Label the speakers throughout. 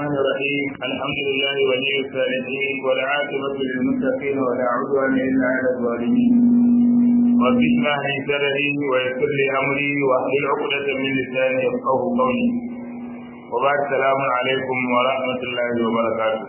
Speaker 1: الرحمن الرحيم الحمد لله ولي الصالحين والعاقبة للمتقين ولا عدوان إلا على الظالمين رب اشرح لي صدري ويسر لي أمري واحلل عقدة من لساني يفقه قولي وبعد السلام عليكم ورحمة الله وبركاته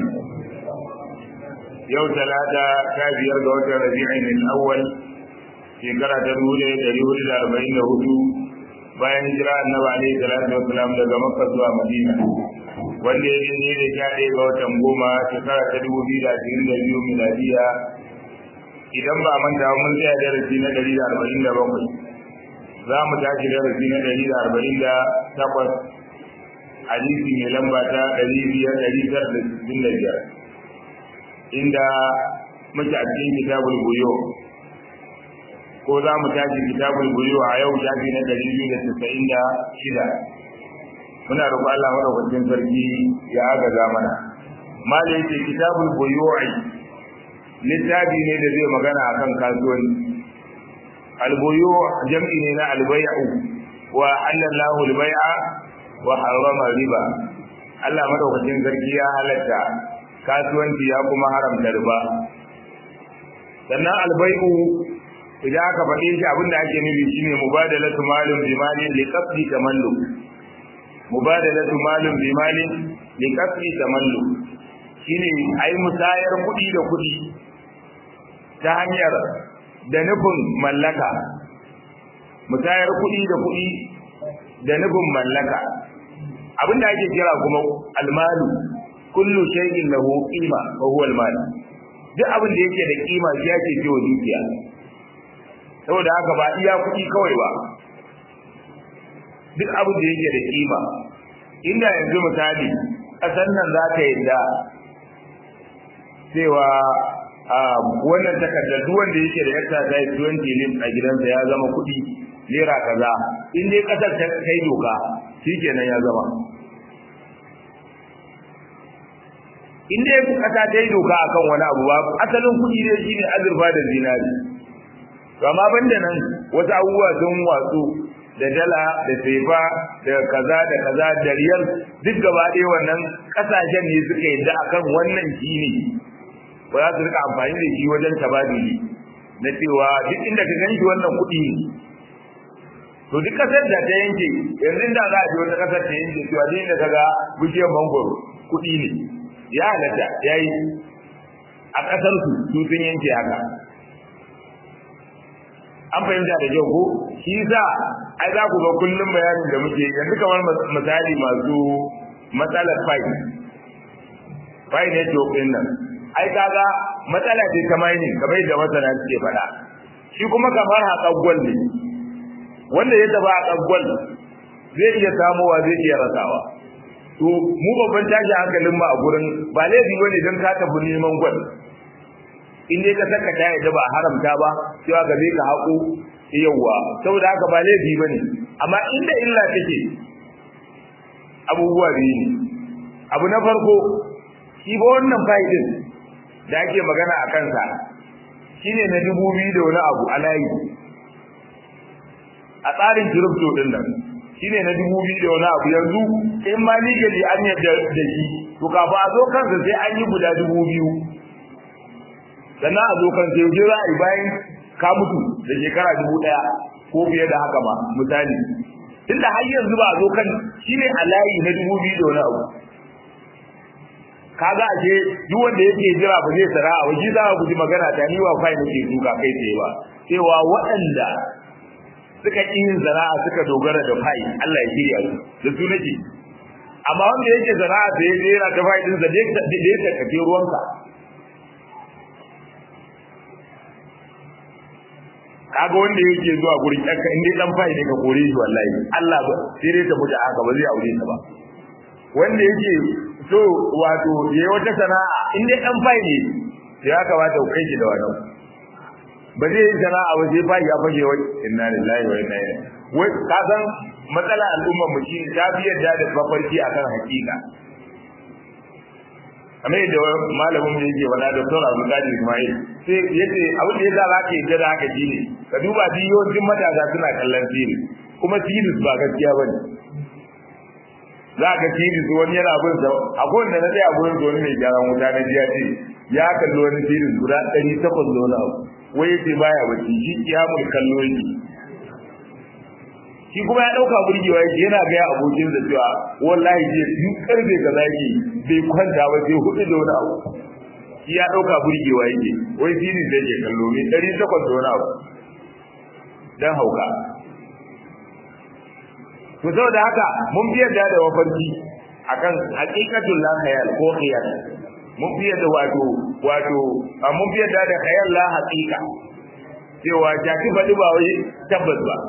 Speaker 1: yau talata ta biyar ga watan rabi'in al-awwal shekara ta dubu ɗaya ɗari hudu da arba'in da hudu bayan hijira annabi alaihi salatu wassalam daga makka zuwa madina wanda ya ne da sha ɗaya ga watan goma shekara ta dubu biyu da ashirin da biyu miladiya idan ba manta mun tsaya darasi na ɗari da arba'in da bakwai za mu tashi darasi na ɗari da arba'in da takwas hadisi mai lamba ta ɗari biyar ɗari tara da sittin da biyar inda muke a cikin kitabul buyo ko za mu tashi kitabul buyo a yau shafi na ɗari biyu da tasa'in da shida muna roƙon Allah madaukakin sarki ya agaza mana mala yake kitabul buyu'i littafi ne da zai magana akan kasuwanci albuyu jam'i ne na albay'u wa halallahu albay'a wa harrama riba Allah madaukakin sarki ya halatta kasuwanci ya kuma haramta riba sannan albay'u idan aka faɗe shi abinda ake nufi shine mubadalatu malin bi malin li qasdi tamalluk mubadalatu malin bi malin li qasdi tamalluk shine ai musayar kuɗi da kuɗi ta hanyar da nufin mallaka musayar kuɗi da kuɗi da nufin mallaka abinda ake kira kuma almalu kullu shay'in lahu qima wa huwa almal duk abin da yake da kima shi yake cewa dukiya saboda haka ba iya kuɗi kawai ba duk abin da yake da kima inda yanzu misali ƙasar nan za ka yadda cewa wannan takardar duk wanda yake da yarta ta yi 20 lim a gidansa ya zama kuɗi naira kaza in dai ƙasar ta kai doka shi kenan ya zama in dai ƙasa ta yi doka akan wani abu ba asalin kuɗi dai shine azurfa da zinari amma banda nan wasu abubuwa sun watsu da dala da sefa da kaza da kaza da riyal duk gaba ɗaya wannan ƙasashen ne suka yadda akan wannan shi ne ba za su rika amfani da shi wajen tabadili na cewa duk inda ka ganshi wannan kuɗi ne to duk ƙasar da ta yanke yanzu da za a je wata ƙasar ta yanke cewa duk inda ka ga bishiyar mangoro kuɗi ne ya halatta ya yi a ƙasar su su sun yanke haka an fahimta da kyau ko shi sa ai za ku ga kullum bayanin da muke yanzu kamar misali masu matsalar fai fai ne to din nan ai kaga matsala ce ta mining kamar yadda masana suke faɗa shi kuma kamar haƙar gwal ne wanda ya taba haƙar gwal zai iya samowa zai iya rasawa to mu babban tashi hankalin mu a gurin ba laifi bane don ka tafi neman gwal in dai ka saka ta yadda ba haramta ba cewa gabe ka haƙo yawwa saboda haka ba laifi ba ne amma inda illa take abubuwa biyu ne abu na farko shi ba wannan fa'idin da ake magana a kansa shine na dubu biyu da wani abu a layi a tsarin kirifto din nan shine na dubu biyu da wani abu yanzu in ma legally an yadda da shi to kafin a zo kansa sai an yi guda dubu biyu sannan a zo kan sai yaushe za a yi bayan ka mutu da shekara dubu ɗaya ko fiye da haka ma misali tunda har yanzu ba a zo kan shine a layi na dubu biyu da wani abu kaga ashe duk wanda yake jira ba zai sana'a ba shi za a guji magana ta ni wa kai nake duka kai tsaye ba cewa waɗanda suka ƙi yin sana'a suka dogara da fai Allah ya shirya su da su nake amma wanda yake sana'a sai ya yana ta fai din sa da ya kake ruwanka kaga wanda yake zuwa gurin ɗanka in dai dan fai ne ka kore shi wallahi Allah ba sai dai ta mutu haka ba zai aure ta ba wanda yake so wato yayi wata sana'a in dai dan fai ne sai ya kamata ku kai shi da wannan ba zai yi sana'a ba sai fai ya fage wai inna lillahi wa inna ilaihi wai ka san matsala al'ummar mu shi ta fi yadda da mafarki akan hakika kamar yadda malamin mu yake wala da Dr. Abdul Qadir Ismail sai yace abin da yasa zaka yi da haka shine ka duba yawancin matasa suna kallon fili kuma tilis ba gaskiya bane za ka tiri su wani yana bin sa akwai wanda na tsaya gurin wani mai gyaran wuta na jiya ce ya kalli wani tiri guda ɗari takwas da wani abu wai yace baya bacci shi kiyamul kallo yake shi kuma ya dauka burgewa yake yana ga abokin da cewa wallahi je duk karfe kaza yake bai kwanta ba sai hudu da wani abu shi ya dauka burgewa yake wai tiri da yake kallo ne ɗari takwas da wani abu dan hauka to saboda haka mun fi yadda da wafarki akan haqiqatul la khayal ko khayal mun fi yadda wato wato mun fi yadda da khayal la haqiqa cewa jaki faɗi ba wai tabbas ba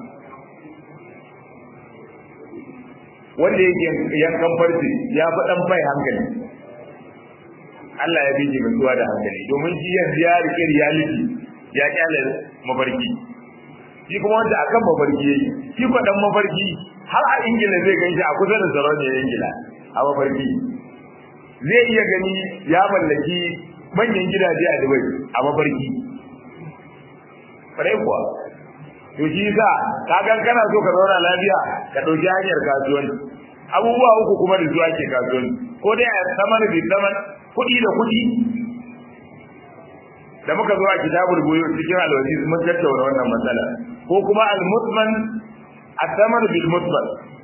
Speaker 1: wanda yake yankan farce ya fi dan bai hankali Allah ya bije mutuwa da hankali domin shi yanzu ya rike reality ya kyale mafarki shi kuma wanda akan mafarki yayi shi ko dan mafarki har a ingila zai gan shi a kusa da sarauniyar ingila a mafarki zai iya gani ya mallaki manyan gidaje a dubai a mafarki kwarai kuwa to shi yasa ka gan kana so ka zauna lafiya ka ɗauki hanyar kasuwanci abubuwa uku kuma da zuwa ke kasuwanci ko dai a saman bi saman kuɗi da kuɗi da muka zo a kitabul buyu cikin alwaji mun tattauna wannan matsala ko kuma al-mutman at-tamar bil mutman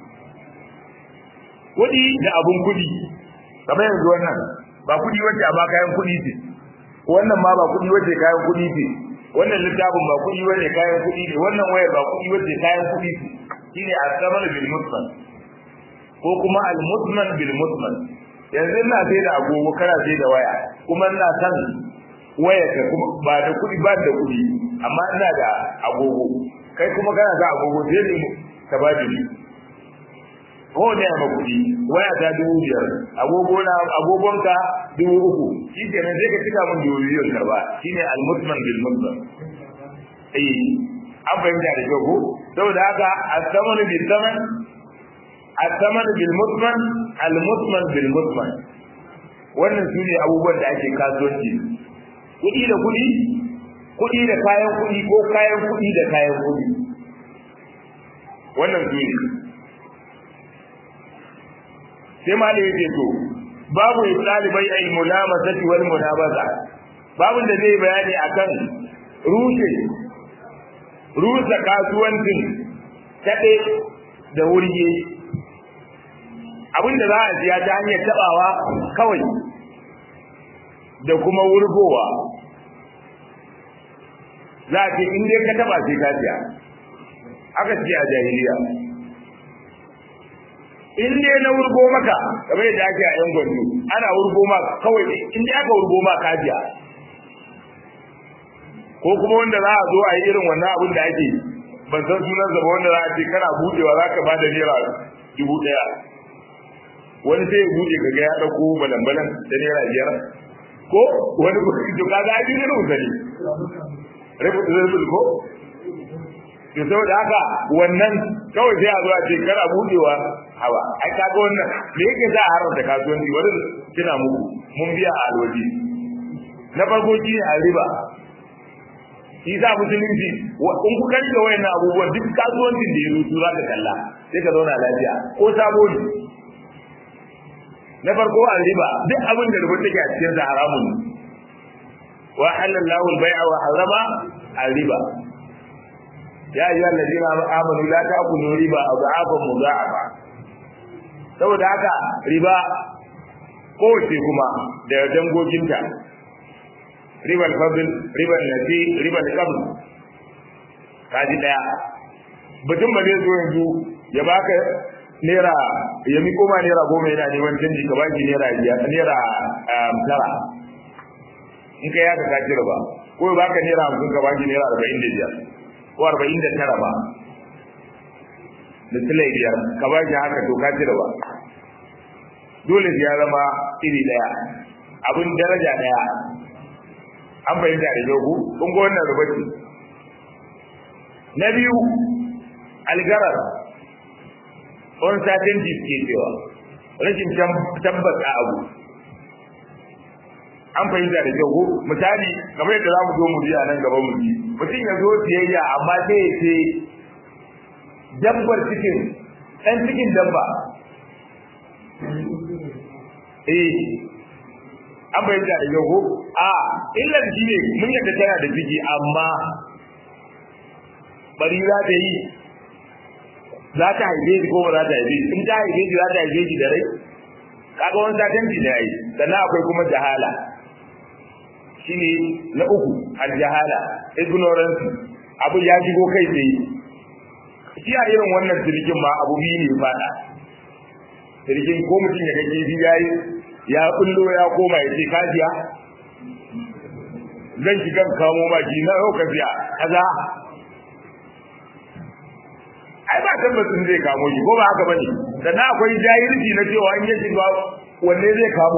Speaker 1: kuɗi da abun kuɗi kamar yanzu wannan ba kuɗi wacce amma kayan kuɗi ce wannan ma ba kuɗi wacce kayan kuɗi ce wannan littafin ba kuɗi wacce kayan kuɗi ne wannan wayar ba kuɗi wacce kayan kuɗi ce shine at-tamar bil mutman ko kuma al-mutman bil mutman yanzu ina sai da agogo kana sai da waya kuma ina san waya ka kuma ba da kuɗi ba da kuɗi amma ina da agogo kai kuma kana da agogo sai ne ka ba ni ko ne ma kuɗi waya ta dubu biyar agogo na agogon ka dubu uku shi ke nan sai ka cika min dubu biyar karba shine al-mutman bil mutman eh an fahimta da kyau ko saboda haka as-samanu bil saman as-samanu bil mutman al-mutman bil mutman wannan su ne abubuwan da ake kasuwanci kuɗi da kuɗi kuɗi da kayan kuɗi ko kayan kuɗi da kayan kuɗi wannan su ne sai ma da yake to babu ɗalibai ai mulamasati wal munabaza babu da zai bayani akan rushe rusa kasuwancin kaɗe da wurge abinda za a siya ta hanyar taɓawa kawai da kuma wurgowa za a ce in dai ka taɓa sai ka siya aka ce a jahiliya in dai na wurgo maka kamar yadda ake a yan gwandu ana wurgo maka kawai in dai aka wurgo maka ka siya ko kuma wanda za a zo a yi irin wannan abin da ake ban san sunan zaba wanda za a ce kana budewa za ka bada naira dubu ɗaya wani sai ya buɗe kaga ya ɗauko balan-balan da naira biyar ko wani to kaga ai din rubuta ne rubuta rubuta ko to saboda haka wannan kawai sai a zo a ce kana budewa hawa ai kaga wannan me yake za a haramta kasuwanci wani kina muku mun biya a alwaji na farko shi ne a riba shi sa musulunci in ku kari da wayannan abubuwan duk kasuwancin da ya rutu za ka kalla sai ka zauna lafiya ko sabo ne na farko a riba duk abin da rubuta take a cikin sa haramun ne wa halallahu al-bai'a wa harama al-riba ya ayyuhal ladina amanu la ta'kulu riba adhafan mudha'afa saboda haka riba kowace kuma da dangoginta ribar fadl ribar nasi ribar qabl kaji daya mutum ba zai zo yanzu ya baka naira ya miko ma naira goma yana neman canji ka baki naira biyar naira tara in ka yaka ka cire ba ko ya baka naira hamsin ka baki naira arba'in da biyar ko arba'in da tara ba da silai biyar ka baki haka to ka cire ba dole ya zama iri daya abin daraja daya an fahimta da yau kun ga wannan rubuci na biyu algarar on satin ke cewa rashin tabbas a abu an fahimta da kyau misali kamar yadda za mu zo mu biya nan gaba mu ji mutum ya zo siyayya amma sai ya ce dabbar cikin ɗan cikin dabba eh an bayyana da yau ko a illa shi ne mun yadda tana da ciki amma bari za ta yi za ta haife shi ko ba za ta haife shi in ta haife shi za ta haife shi da rai kaga wani satanci da yayi sannan akwai kuma jahala shine na uku aljahala ignorance abu ya shigo kai tsaye shi a irin wannan sirkin ma abu biyu ne fada sirkin ko mutum ya gaje shi yayi ya kullo ya koma ya ce kajiya zan shiga kamo maki na yau kafiya kaza ai ba tabbacin zai kamo shi ko ba haka bane sannan akwai jahilci na cewa in ya shiga wanne zai kamo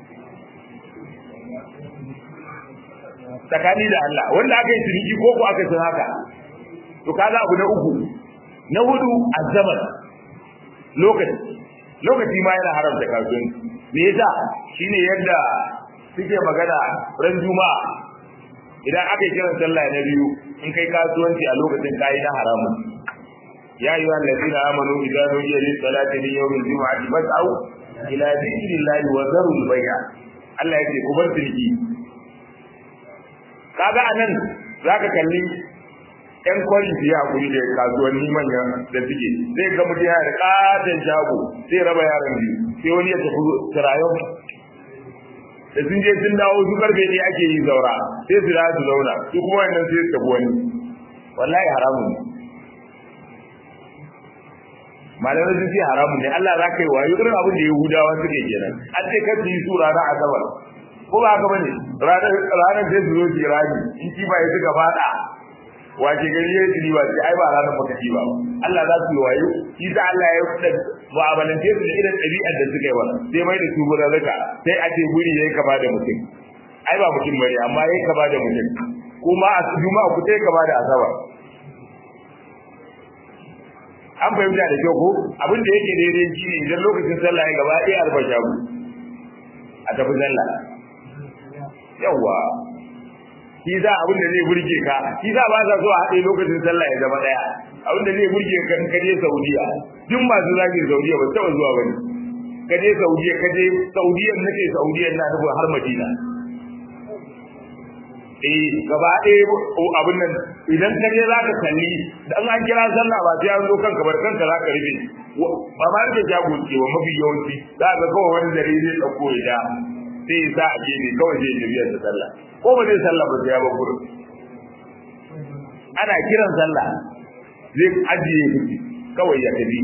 Speaker 1: tsakani da Allah wanda aka yi ciniki ko ko aka san haka to kaga abu na uku na hudu azzaman lokaci lokaci ma yana haramta kasuwanci me yasa shine yadda suke magana ran juma'a idan aka yi kiran sallah na biyu in kai kasuwanci a lokacin kayi na haramun ya yi wani ladina amanu idan nudiya lis salati min yawmil jumu'ati fas'au ila dhikrillahi wa dharul bay'a Allah ya ce ku bar ciniki kaga anan zaka kalli ɗan kwari su yi hakuri da kasuwanni manya da suke zai ga mutum yana da katon shago sai raba yaran biyu sai wani ya tafi tirayon da sun je sun dawo su karfe ne ake yi zaura sai su da su zauna su kuma wannan sai su tafi wani wallahi haramun ne malamai sun ce haramun ne Allah za ka yi wayo irin abin da Yahudawa suke kenan an ce kar su yi su ranar asabar ko ba haka bane ranar ranar sai su zo su rani in ki ba ya suka fada wace gari ya yi ba sai ai ba ranar baka ci ba Allah za su yi wayo shi da Allah ya yi mu'amalance su da irin ɗabi'ar da suka yi wa sai mai da su gurin raka sai a ce guri yayi kama da mutum ai ba mutum bane amma yayi kama da mutum kuma a juma'a ku sai kama da asabar an fahimta da kyau ko abin da yake daidai shi ne idan lokacin sallah ya gaba ɗaya arba shagu a tafi sallah yawwa shi za abin da zai burge ka shi za ba sa so a haɗe lokacin sallah ya zama ɗaya abin da zai burge ka in kaje saudiya duk masu zagin saudiya ba taɓa zuwa ba ne kaje saudiya kaje saudiyan nake saudiyan na nufin har madina eh gaba ɗaya abin nan idan ka je zaka kalli dan an kira sallah ba sai an zo kanka bar kanka zaka rufe ba ma da jago ce wa mafi yawanci za ka kawai wani dare zai dauko ya da sai ya sa a gefe kawai zai tafi da sallah ko ba zai sallah ba sai ya bar gurin ana kiran sallah zai ajiye kuɗi kawai ya tafi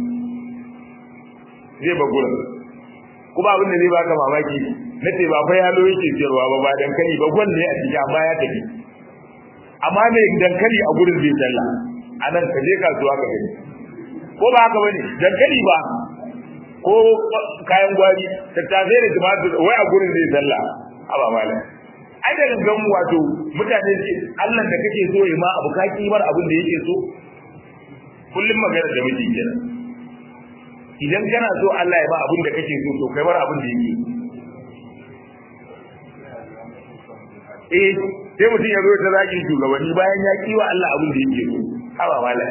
Speaker 1: zai bar gurin kuma abin da zai baka mamaki na ce ba fa yalo yake siyarwa ba ba dankali ba gwan ne a ciki amma ya tafi amma mai dankali a gurin zai sallah a nan ka je kasuwa ka gani ko ba haka bane dankali ba ko kayan gwari tattasai da tumatur wai a gurin zai sallah a ba malam ai da gangan wato mutane ce Allah da kake so ya ma abu ka kimar abin da yake so kullum magana da miji kenan idan kana so Allah ya ba abin da kake so to kai bar abin da yake eh sai mutum ya zo ta zagin shugabanni bayan ya kiwa Allah abin da yake so haba mala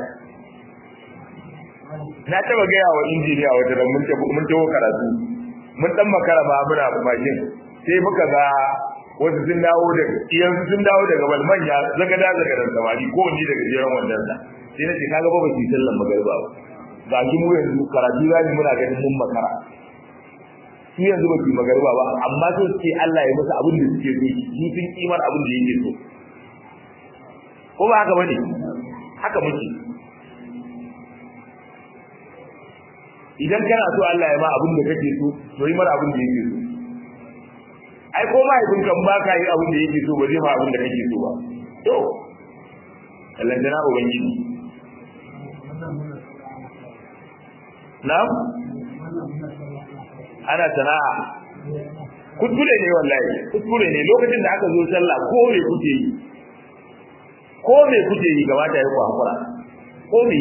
Speaker 1: na taba gaya wa injiniya wata ran mun tafi mun tawo karatu mun dan makara ba muna mashin sai muka ga wasu sun dawo da iyansu sun dawo daga bal manya zaga da zaga da samari ko wani daga jeran wannan sa sai nace kaga ba ba ki sallan magariba ba ga shi mu yanzu karatu zani muna ganin mun makara su yanzu ba su yi magariba ba amma so suke Allah ya musu abin da suke so su sun kimar abin da yake so ko ba haka bane haka muke idan kana so Allah ya ma abin da kake so to yi mara abin da yake so ai ko ma idan kan ba ka yi abin da yake so ba zai ma abin da kake so ba to Allah dana ubangiji na'am ana sana'a kuskure ne wallahi kuskure ne lokacin da aka zo sallah ko me kuke yi ko me kuke yi gaba da ku hakura ko me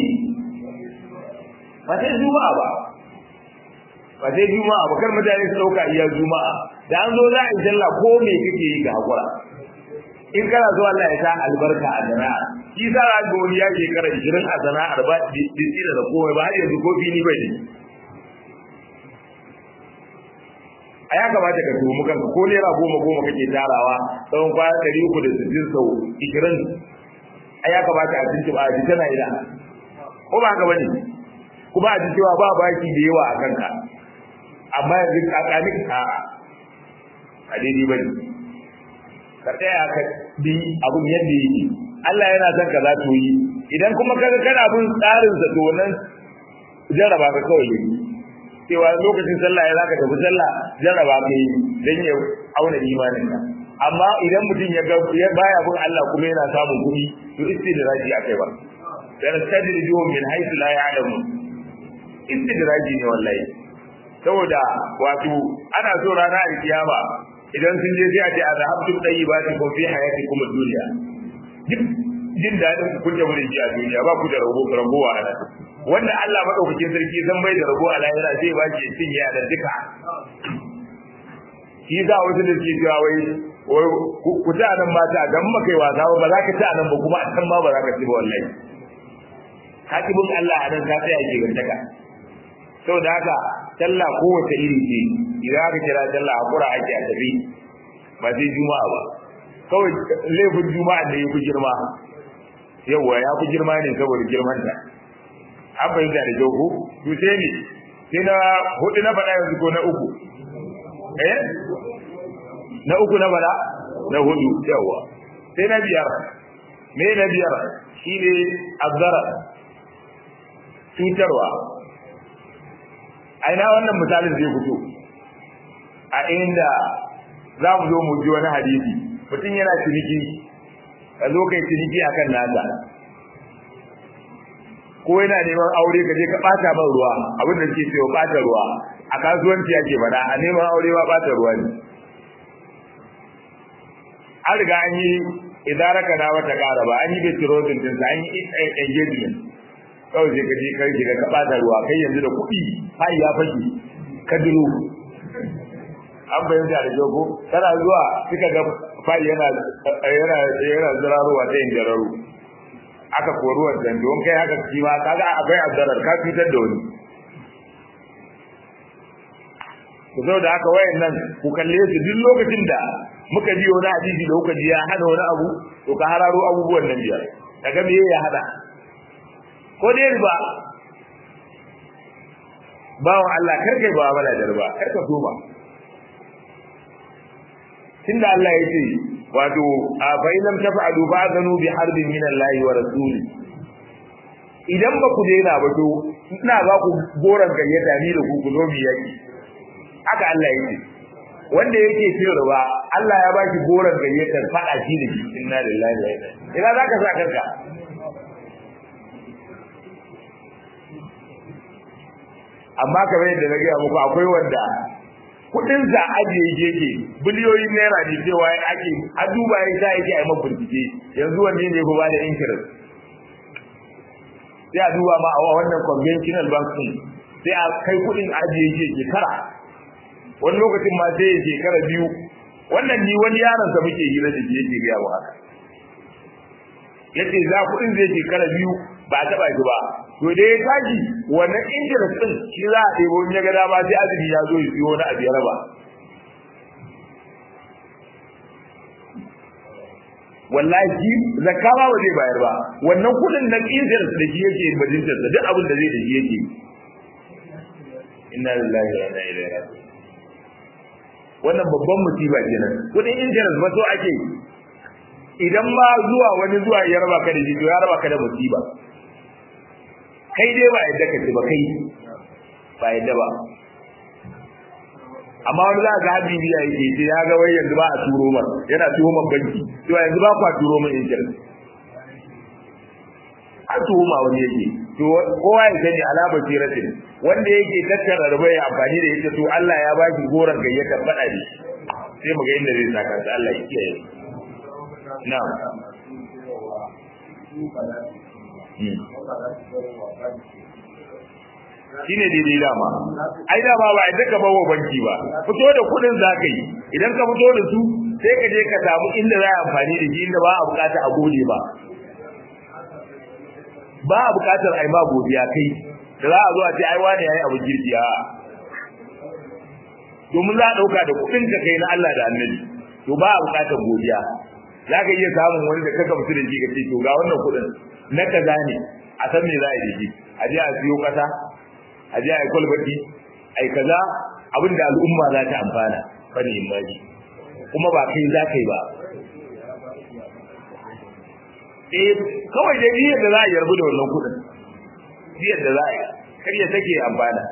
Speaker 1: ba sai juma'a ba ba sai juma'a ba kar mutane su dauka iya juma'a da an zo za a yi sallah ko me kake yi ga hakura in kana so Allah ya sa albarka a sana'a shi sa ga wani ya shekara 20 a sana'ar ba da da komai ba har yanzu ko fili bai ne a ya kamata ka tuhumi kanka ko naira goma goma kake tarawa tsawon kwana ɗari uku da sittin sau ishirin a ya kamata a tuntuɓa a ji tana ina ko ba haka bane kuma a ji cewa ba baki da yawa a kanka amma yanzu tsakanin a a daidai bane ka tsaya ka bi abun yadda yake Allah yana son ka za yi idan kuma kaga kana bin tsarin sa to nan jarraba ka kawai yi cewa lokacin sallah ya zaka tafi sallah jarraba ka yi dan ya auna imanin ka amma idan mutum ya ga ya baya bin Allah kuma yana samun kuɗi to istidraji akai ba dan tadrijuhum min haythu la ya'lamun istidraji ne wallahi saboda wato ana so rana alkiyama idan sun je sai a ce a zahabtum tayyibatikum fi hayatikum ad-dunya duk jin dadin ku kun tabbata ji a duniya ba ku da rabo rabuwa a nan wanda Allah madaukakin sarki zan bai da rabo a lahira zai ba shi cin ya da duka shi za wasu da ke cewa wai ku ta nan mata dan maka yi wasa ba za ka ci a nan ba kuma a can ma ba za ka ci ba wallahi hakibin Allah a nan ka tsaya ke gantaka saboda haka sallah kowace iri ce idan aka kira sallah hakura ake a tafi ba sai juma'a ba kawai laifin juma'a da ya fi girma yawwa ya fi girma ne saboda girman ta an fahimta da kyau ko to sai ne sai na hudu na faɗa yanzu ko na uku eh na uku na faɗa na hudu yawwa sai na biyar me na biyar shine azzara cutarwa aina wannan misalin zai fito a inda za mu zo mu ji wani hadisi mutum yana ciniki ka zo kai ciniki akan nasa ko yana neman aure ka je ka bata man ruwa abin da suke cewa bata ruwa a kasuwanci ake faɗa a neman aure ba bata ruwa ne an riga an yi idan raka na wata ƙara ba an yi betrothin din an yi engagement kawai sai ka je kai shiga ka bata ruwa kai yanzu da kuɗi hai ya fashi ka duro an bayyana da jogo kana zuwa kika ga fai yana yana yana zirarowa ta injararu aka kori wannan don kai haka shi ma kaga akwai azzarar ka fitar da wani ku zo da haka wayannan ku kalle su duk lokacin da muka ji wani hadisi da kuka ji ya hana wani abu to ka hararo abubuwan nan biyar daga me ya hada ko dai riba bawan Allah kar kai ba bala da riba kar ka so ba tunda Allah ya ce wato a fa lam taf'alu ba'danu bi harbin min Allah wa rasuli idan ba ku daina ba to ina ba ku goran gayyata ni da ku ku zo mu yaki haka Allah ya ce wanda yake cin riba Allah ya baki goran gayyatar fada shi da shi inna lillahi wa inna ilaihi ina zaka sa kanka amma kamar yadda na gaya muku akwai wanda kudin za ajiye yake biliyoyin naira ne cewa ake a duba ya sa yake a bincike yanzu wanne ne ko ba da interest sai a duba ma a wannan conventional bank din sai a kai kudin ajiye yake shekara wani lokacin ma sai shekara biyu wannan ni wani yaron sa muke hira da shi yake gaya haka yace za kudin zai shekara biyu ba a taba shi ba to da ya tashi wannan interest din shi za a ɗebo in ya ga dama sai azumi ya zo ya siyo wani abu ya raba wallahi zakka ba ba zai bayar ba wannan kudin nan interest da shi yake bajintar da duk abin da zai da shi yake inna lillahi wa inna ilaihi raji'un wannan babban musiba kenan kudin interest ba so ake idan ma zuwa wani zuwa ya raba ka da shi to ya raba ka da musiba kai dai ba yadda ka ce ba kai ba yadda ba amma wani za ka haɗi biya yake ce ya ga wai yanzu ba a turo man yana tuhumar banki to yanzu ba kwa turo man internet a tuhuma wani yake to kowa ya sani alama siratin wanda yake tattara da bai amfani da ita to Allah ya ba shi goran gayyata faɗa ne sai mu ga inda zai saka ta Allah ya kiyaye na'am shi ne daidai dama ai dama ba idan ka bawa banki ba fito da kudin za ka yi idan ka fito da su sai ka je ka samu inda za a amfani da shi inda ba a bukata a gode ba ba a bukatar ai ma godiya kai da za a zo a ce ai wani yayi abu girki a domin za a dauka da kudin ka kai na Allah da Annabi to ba a bukatar godiya za ka iya samun wani da ka gamsu da shi ka ce to ga wannan kudin na kaza ne a san me za a yi da shi a je a siyo kasa a je a yi kwalbati a yi kaza abin da al'umma za ta amfana bane imani kuma ba kai za ka yi ba eh kawai dai niyyar da za a yarbu da wannan kudin niyyar da za a yi kar ya take amfana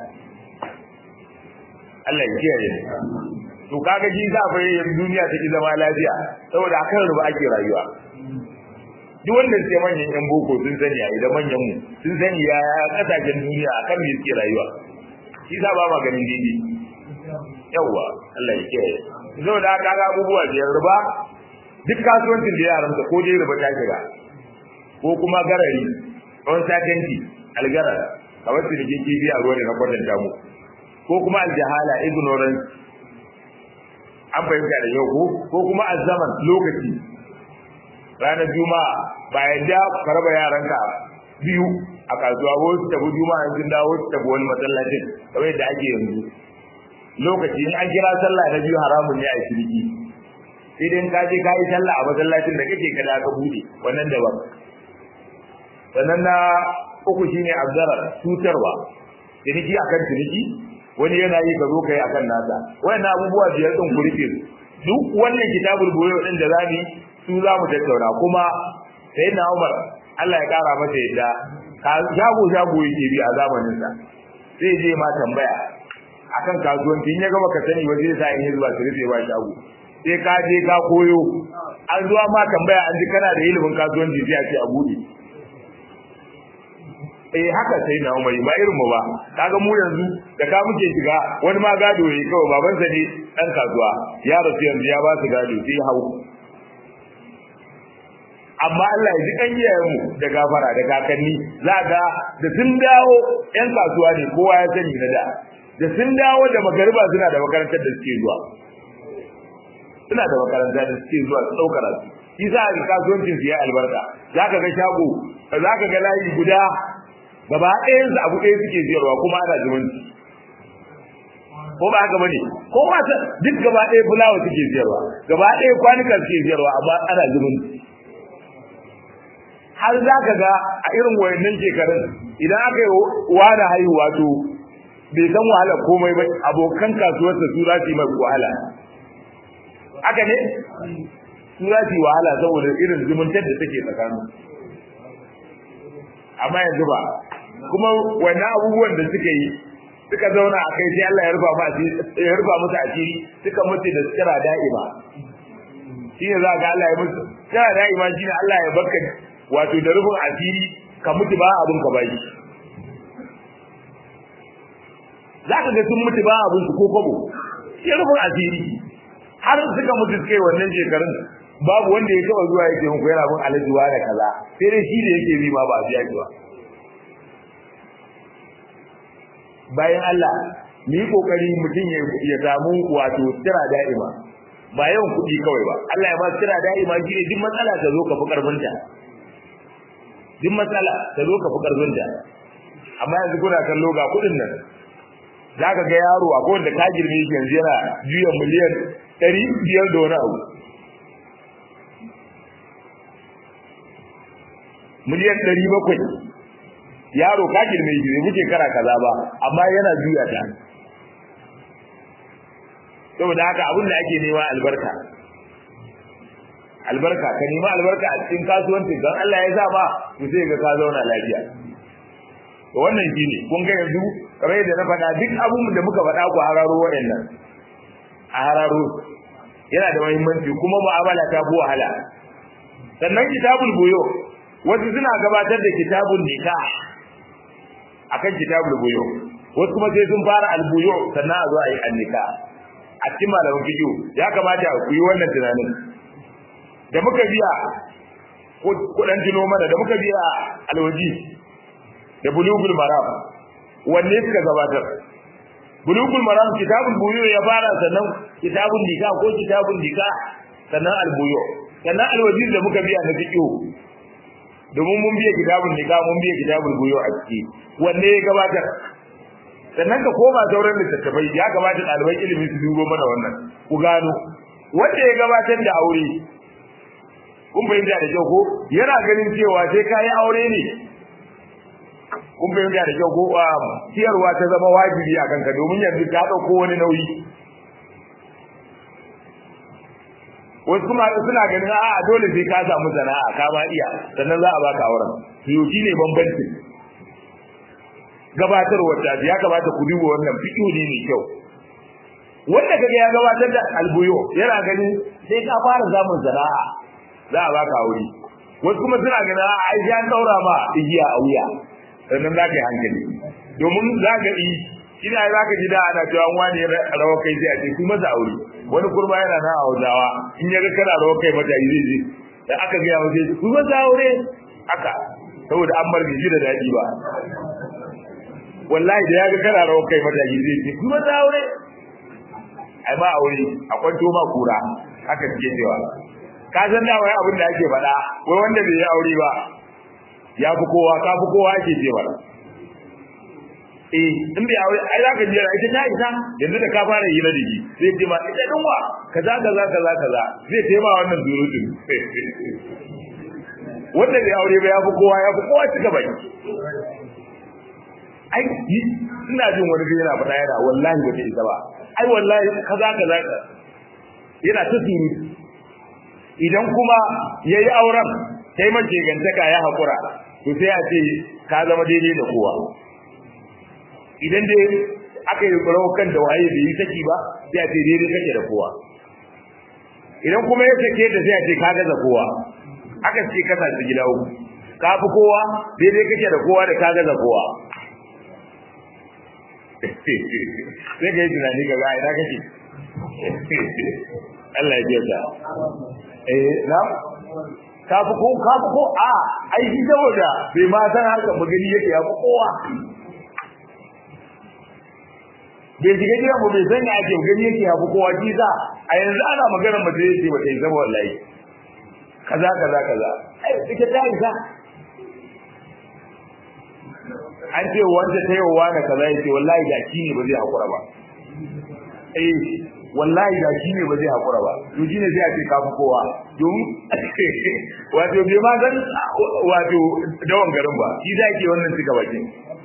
Speaker 1: Allah ya kiyaye to kaga shi za fa yin duniya take zama lafiya saboda akan ruba ake rayuwa duk wanda sai manyan yan boko sun sani a idan manyan mu sun sani ya kasashen duniya akan me suke rayuwa shi za ba maganin dindi yawa Allah ya kiyaye saboda kaga abubuwa biyar ruba duk kasuwancin da yaran ko dai ruba ta shiga ko kuma garari on satanti algarar kamar su da ke kifi a ruwa da na kwatanta mu ko kuma aljahala ignorance an fahimta da yau ko ko kuma azzaman lokaci ranar juma'a bayan da ka raba yaranka biyu a kasuwa ko su tafi juma'a sun dawo su tafi wani masallacin kamar yadda ake yanzu lokaci in an kira sallah na biyu haramun ne a shirki sai dai ka je ka yi sallah a masallacin da kake kada ka bude wannan daban sannan na uku shine abdara cutarwa ciniki akan ciniki wani yana yi ka zo kai akan nasa wannan abubuwa biyar din ku rufe duk wannan kitabul buyo din da zamu su za mu tattauna kuma sai na Umar Allah ya kara masa yadda ka shago shago yake bi a zamanin sa sai je ma tambaya akan kasuwanci in ya gaba ka sani waje sa in zuwa su rufe ba shago sai ka je ka koyo an zuwa ma tambaya an ji kana da ilimin kasuwanci sai a ce a bude eh haka sai na umari ba irin mu ba kaga mu yanzu da ka muke shiga wani ma gado yayi kawai baban sa ne dan kasuwa ya rasu yanzu ya ba su gado sai hau amma Allah ya ji kan iyayen mu da gafara da kakanni za ga da sun dawo yan kasuwa ne kowa ya sani na da da sun dawo da magariba suna da makarantar da suke zuwa suna da makarantar da suke zuwa su daukar su shi za a kasuwancin su ya albarka zaka ga shago zaka ga layi guda gaba ɗayan su abu ɗaya suke ziyarwa kuma ana zumunci ko ba haka bane ko ba ta duk gaba ɗaya fulawa suke ziyarwa gaba ɗaya kwanuka suke ziyarwa amma ana zumunci har za ka ga a irin wayannan shekarun idan aka yi wani haihuwa to bai san wahala komai ba abokan kasuwarsa su za su yi mai wahala haka ne su za su yi wahala saboda irin zumuntar da take tsakanin amma yanzu ba kuma wannan abubuwan da suka yi suka zauna a kai sai Allah ya rufa musu ya rufa musu asiri suka mutu da tsira da'ima shi ne za ga Allah ya musu tsira da'ima shi ne Allah ya baka wato da rufin asiri ka mutu ba abin ka bai za ka ga sun mutu ba abin su ko kwabo ya rufin asiri har suka mutu suka yi wannan shekarun babu wanda ya taba zuwa yake muku yana bin alajuwa da kaza sai dai shi da yake bi ma ba a biya ki ba bayan Allah mu yi kokari mutum ya samu wato tira da'ima ba yawan kuɗi kawai ba Allah ya ba tira da'ima shi ne duk matsala ta zo ka fi karfinta duk matsala ta zo ka fi karfinta amma yanzu kuna kallo ga kuɗin nan za ka ga yaro a kowanne ka girme shi yanzu yana juya miliyan ɗari biyar da wani abu miliyan ɗari bakwai yaro ka girme shi bai wuce kara kaza ba amma yana juya ta saboda haka abin da ake nema albarka albarka ka nema albarka a cikin kasuwanci don Allah ya sa ba to sai ga ka zauna lafiya to wannan shine kun ga yanzu kamar yadda na faɗa duk abun da muka faɗa ku hararo waɗannan a hararo yana da muhimmanci kuma mu'amala ta fi wahala sannan kitabul buyo wasu suna gabatar da kitabun nikah akan kitabul buyo wasu kuma sai sun fara albuyo sannan a zo a yi annika a cikin malamin fiqh ya kamata ku yi wannan tunanin da muka biya kudan tuno mana da muka biya alwaji da bulugul maram wanne suka gabatar bulugul maram kitabul buyo ya fara sannan kitabun nika ko kitabun nika sannan albuyo sannan alwaji da muka biya na fiqh domin mun biya kitabun nika mun biya kitabul buyo a ciki wanne ya gabatar sannan ka koma sauran littattafai ya kamata ɗaliban ilimi su dubo mana wannan ku gano wanda ya gabatar da aure kun fahimta da kyau ko yana ganin cewa sai ka yi aure ne kun fahimta da kyau ko ciyarwa ta zama wajibi a kanka domin yanzu ka ɗauko wani nauyi wasu kuma suna ganin a dole sai ka samu sana'a ka ma iya sannan za a baka auren to ne bambancin gabatarwar da ya kamata ku duba wannan fiƙo ne mai kyau wanda kaga ya gabatar da albuyo yana ganin sai ka fara samun sana'a za a baka aure wasu kuma suna ganin a ai ya daura ma igiya a wuya sannan za ka yi hankali domin za ka yi ina za ka ji da ana cewa wani rawa kai sai a ce kuma za aure wani kurma yana na hausawa in ya ga kana rawa kai mata yi zai je da aka gaya wa sai kuma za aure haka saboda an bar ji da daɗi ba wallahi da ya ga kana rawa kai mata yi zai ce kuma za aure ai ba aure a kwanto ma kura haka suke cewa ka san da wai abin da ake faɗa wai wanda bai yi aure ba ya fi kowa ka fi kowa ake cewa eh in bai aure ai zaka jira ita ta isa yanzu da ka fara hira da shi zai ce ma ita din wa kaza kaza kaza kaza zai ce ma wannan durutun wanda bai aure ba ya fi kowa ya fi kowa cika baki ai ina jin wani gari yana faɗa yana wallahi ba ta isa ba ai wallahi kaza kaza yana ta surutu idan kuma yayi auren sai mace gantaka ya hakura to sai a ce ka zama daidai da kowa idan dai aka yi kan da waye bai yi saki ba sai a ce daidai kake da kowa idan kuma ya sake da sai a ce ka gaza kowa aka ce kasa su gida uku ka fi kowa daidai kake da kowa da ka gaza kowa sai ka yi tunani ga ina kake Allah ya biya ta eh na ka fi ko ka fi ko a ai shi saboda bai ma san harkar magani yake ya fi kowa bai shiga gidan mu bai san ya ake gani yake ya fi kowa ji za a yanzu ana magana mace yake ba ta yi zama wallahi kaza kaza kaza ai ita ta isa an ce wanda ta yi wa na kaza yake wallahi da shi ne ba zai hakura ba eh wallahi da shi ne ba zai hakura ba to shine sai a ce ka fi kowa domin wato bai ma san wato dawan garin ba shi za ke wannan cika baki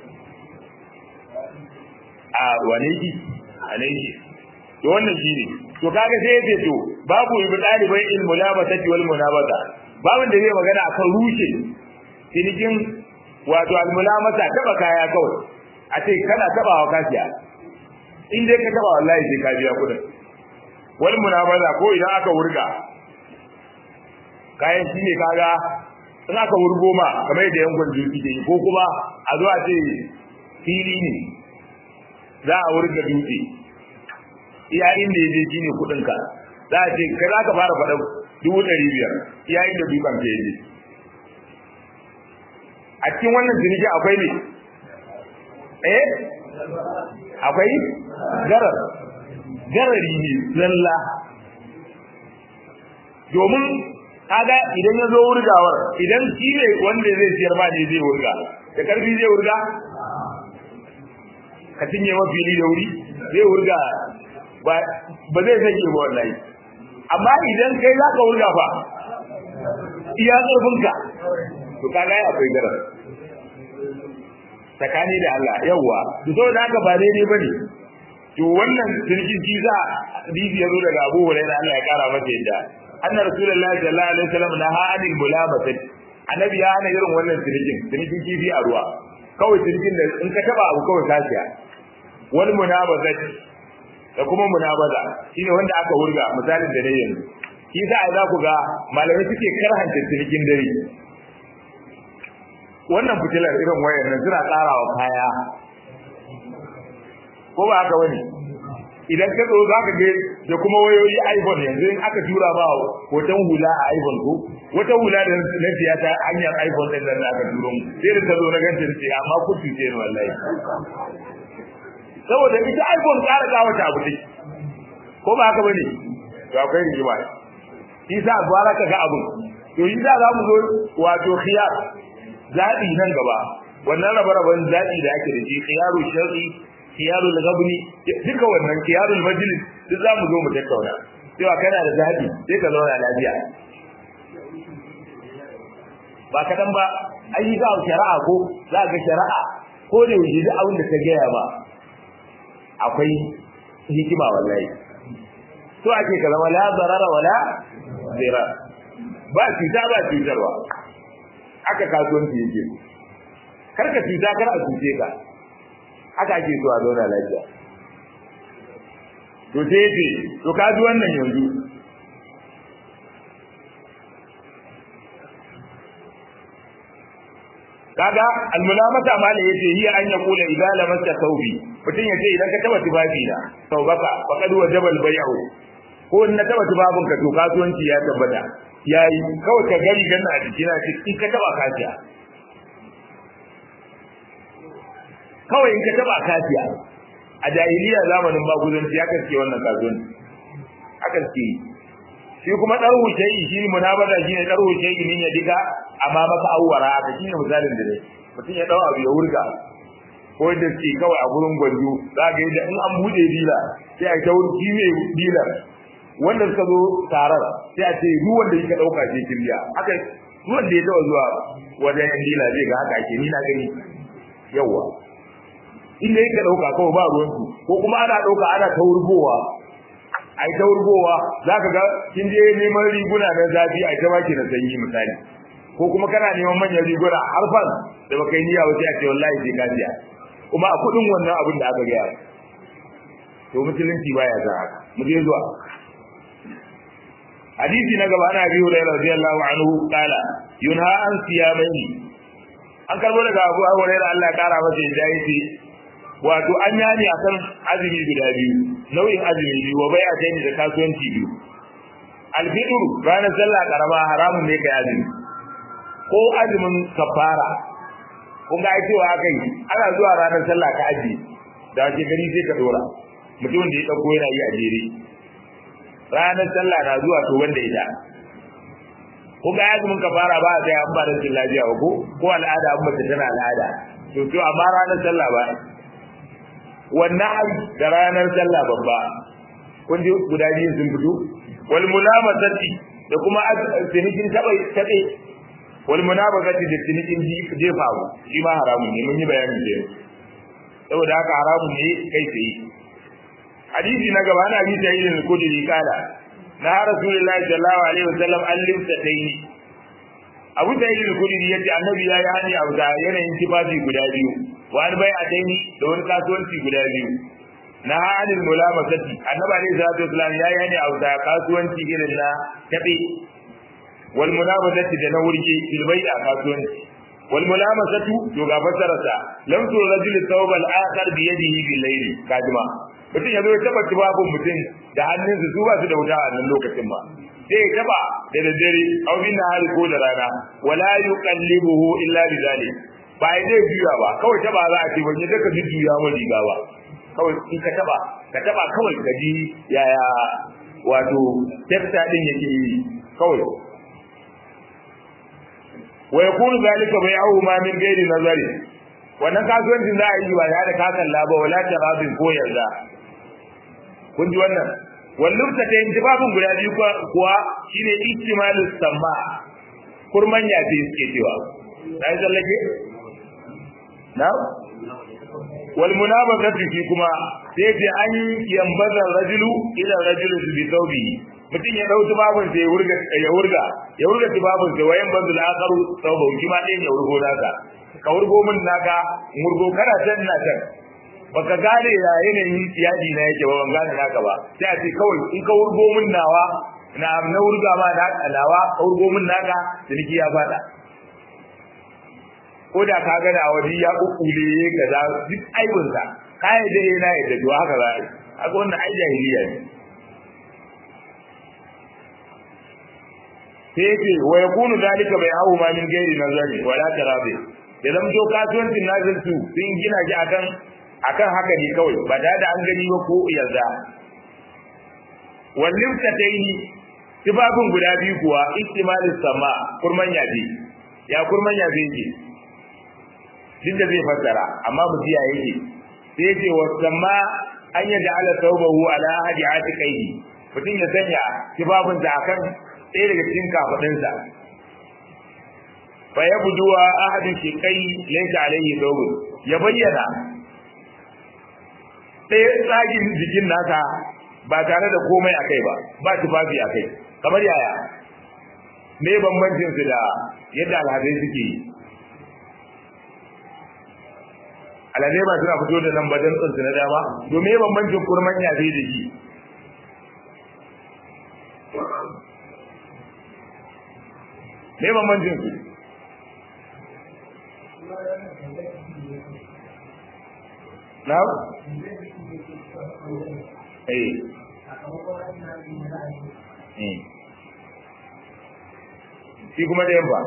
Speaker 1: a wane ki a nan ki to wannan shi ne to kaga sai yace to babu ibi dalibai il mulabata wal munabata babin da zai magana akan rushe cinikin wato al mulamata taba kaya kawai a ce kana tabawa kasiya in dai ka taba wallahi sai ka biya kudin wal munabaza ko idan aka wurga kayan shi ne kaga in aka wurgo ma kamar yadda yankun duki ke ko kuma a zo a ce fili ne za a wurga dutse iya inda ya je shi ne kuɗinka za a ce kai za ka fara faɗa dubu ɗari biyar iya inda dutsen ka ya je a cikin wannan ciniki akwai ne eh akwai garar garari ne zalla domin kaga idan ya zo wurgawar idan shi ne wanda zai siyar ma ne zai wurga da karfi zai wurga ka cinye mafili da wuri zai wurga ba zai sake ba wallahi amma idan kai za ka wurga fa iya ƙarfinka to kaga ya akwai garar tsakani da Allah yawwa to saboda haka ba daidai bane to wannan sirkin shi za hadisi yazo daga Abu Hurairah Allah ya kara masa yadda anna rasulullahi sallallahu alaihi wasallam naha anil mulabata annabi ya hana irin wannan sirkin sirkin kifi a ruwa kawai sirkin da in ka taba abu kawai kasiya wal munabata da kuma munabaza shine wanda aka wurga misalin da dai yanzu shi sa za ku ga malamai suke karhanta sirkin dare wannan fitilar irin wayar nan suna tsarawa kaya ko ba haka bane idan ka zo zaka ga da kuma wayoyi iPhone yanzu in aka tura ba hoton hula a iPhone ko wata hula da na siya ta hanyar iPhone din da aka turo mu sai da ta zo na ganta ce amma ku tuce ni wallahi saboda ita iPhone tsara ka wata abu take ko ba haka bane to akwai rigima isa gwara ka ga abun to yi za mu zo wato khiyar zabi nan gaba wannan rabe-raben zabi da ake da shi khiyaru shar'i kiyarul gabni duka wannan kiyarul majlis duk zamu zo mu tattauna cewa kana da zabi sai ka zauna lafiya ba kadan ba ai ga shari'a ko za ga shari'a ko da yaushe duk abin da ta gaya ba akwai hikima wallahi to ake ka zama la zarara wala zira ba cuta ba cutarwa aka kasuwanci yake kar ka cuta kar a cuce ka haka ake so a zauna lafiya to sai ce to ka ji wannan yanzu kaga almulamata mala yace hiya an yaqula idza lamasta thawbi mutun yace idan ka taba tubabi na tawbaka faqad wajaba albay'u ko in na taba tubabin ka to kasuwanci ya tabbata yayi kawai ka gari ganna a jikina ce in ka taba kasiya kawai in ka taba kasiya a jahiliya zamanin maguzanci ya kaske wannan kasuwanci aka ce shi kuma darhu shay'i shi munabada shine darhu shay'i min ya diga amma maka awwara aka shine misalin da dai mutum ya dau abu ya wurga ko da shi kawai a gurin gwanjo za ga yadda in an bude dila sai a ta wurki mai dila wanda suka zo tarar sai a ce duk wanda yake dauka shi kiriya haka duk wanda ya taba zuwa wajen yan dila zai ga haka ake ni na gani yawa inda yake dauka kawai ba ruwan su ko kuma ana dauka ana ta wurgowa ai ta wurgowa zaka ga kin je neman riguna na zafi ai ta baki na sanyi misali ko kuma kana neman manyan riguna har fan da baka yi niyya wace a ce wallahi sai ka siya kuma a kudin wannan abin da aka gaya to musulunci baya za haka mu je zuwa hadisi na gaba ana biyu da radiyallahu anhu kala yunha an siyamaini an karbo daga Abu Hurairah Allah ya kara masa yadda yake wato an yani akan azumi guda biyu nau'in azumi biyu wa bai'a ta da kasuwanci biyu alfitr ranar sallah karama haramun ne kai azumi ko azumin kafara kun ga cewa aka yi ana zuwa ranar sallah ka aji da ke gari sai ka dora mutumin da ya dauko yana yi a jere ranar sallah na zuwa to wanda ita kun ga azumin kafara ba a sai an ba rashin lafiya ba ko ko al'ada an mace tana al'ada to to amma ranar sallah ba wannan da ranar sallah babba kun ji guda biyu sun fito wal mulamasati da kuma sinikin tabai tabe wal munabazati da cinikin jefa shi ma haramun ne mun yi bayanin da saboda haka haramun ne kai tsaye hadisi na gaba na bisa yin kudiri kala na rasulullahi sallallahu alaihi wasallam an limsa tayi abu da yin kudiri yace annabi ya yi hani abu da yanayin tifafi guda biyu wa an bai a tayi da wani kasuwanci guda biyu na halin mulamasati annabi alaihi salatu wasallam ya yi hani abu da kasuwanci irin na tabe wal munabazati da na wurge fil bai'a kasuwanci wal mulamasatu to ga fasararsa lam tu rajul thawb al akhar bi yadihi bil layl kadima mutum ya zo ya taba tubabun mutum da hannunsa su ba su da wuta a nan lokacin ba sai ya taba da daddare aw bin nahari ko da rana wala yuqallibuhu illa bi zalik ba ya zai juya ba kawai taba za a ce ban yadda ka juya mun riga ba kawai in ka taba ka taba kawai ka ji yaya wato tafta din yake yi kawai wa yakunu zalika bai'uhu ma min ghairi nazari wannan kasuwancin za a yi ba ya da kakan laba wala tarabin ko yarda kun ji wannan wallum ta tayin jibabun guda biyu kuwa shine ihtimalu samma kurman ya ce suke cewa dai zallake na wal munabazatu fi kuma sai ce an yambaza rajulu ila rajulu bi thawbihi mutum ya dauki babun sai ya wurga ya wurga ya wurga tibabun sai wayan banzul akharu thawbahu kima ɗayan ya wurgo naka ka wurgo min naka murgo kana can na can baka gane ya yanayin yadi na yake ba ban gane naka ba sai a ce kawai in ka wurgo min nawa na na wurga ma na nawa ka wurgo min naka ciniki ya fada ko da ka gana a waje ya kukule kaza duk aibinsa ka yi da yana yadda to haka za a yi haka wannan ai jahiliya ne sai yake wa yakunu zalika bai hawo ma min gairi nazari wala tarabi da zama to kasuwancin nazin su sun gina shi akan akan haka ne kawai ba da da an gani ba ko yarda wallin ta taini tibabun guda biyu kuwa istimalus sama kurman yaji ya kurman yaji yake duk da zai fassara amma mu ji yake sai ce wasamma an yadda ala taubahu ala hadi atiqaihi mutum ya sanya kibabun da akan ɗaya daga cikin kafadinsa fa yabduwa ahadin shiqai laysa alayhi thawb ya bayyana ɗaya tsagin jikin nasa ba tare da komai akai ba ba tufafi akai kamar yaya me bambancin su da yadda alhadai suke yi alhadai ba suna fito da nan badan tsinsu na dama domin me bambancin kurman yabe da shi me bambancin su na eh shi kuma da yamma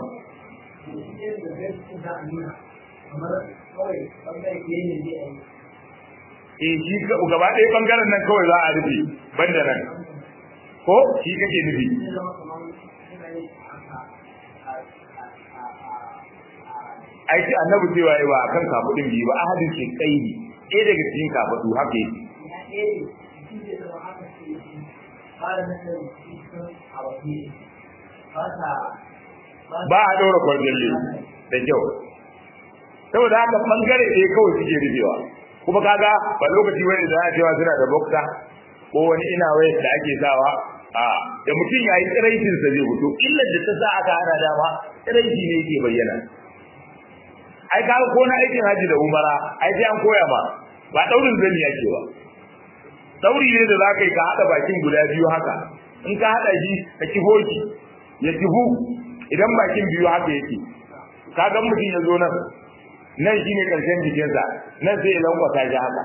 Speaker 1: eh shi gaba ɗaya bangaren nan kawai za a rufe banda nan ko shi kake nufi aiki annabi cewa yi ba a kan kafudin biyu ba ahadin ke kaidi ɗaya daga cikin kafudu haka yake ba a ɗora kwarjalle da kyau saboda haka bangare ɗaya kawai suke rufewa kuma kaga ba lokaci wani da ana cewa suna da bokta ko wani ina wayar da ake sawa a da mutum ya yi tsiraitin sa zai fito illar da ta sa aka hana dama tsiraiti ne yake bayyana ai kaga ko na aikin haji da umara ai sai an koya ma ba daurin zani yake ba dauri ne da zaka yi ka hada bakin guda biyu haka in ka hada shi ka kifo shi ya kifu idan bakin biyu haka yake kaga mutum ya zo nan nan shine karshen jikinsa nan sai ya lankwasa shi haka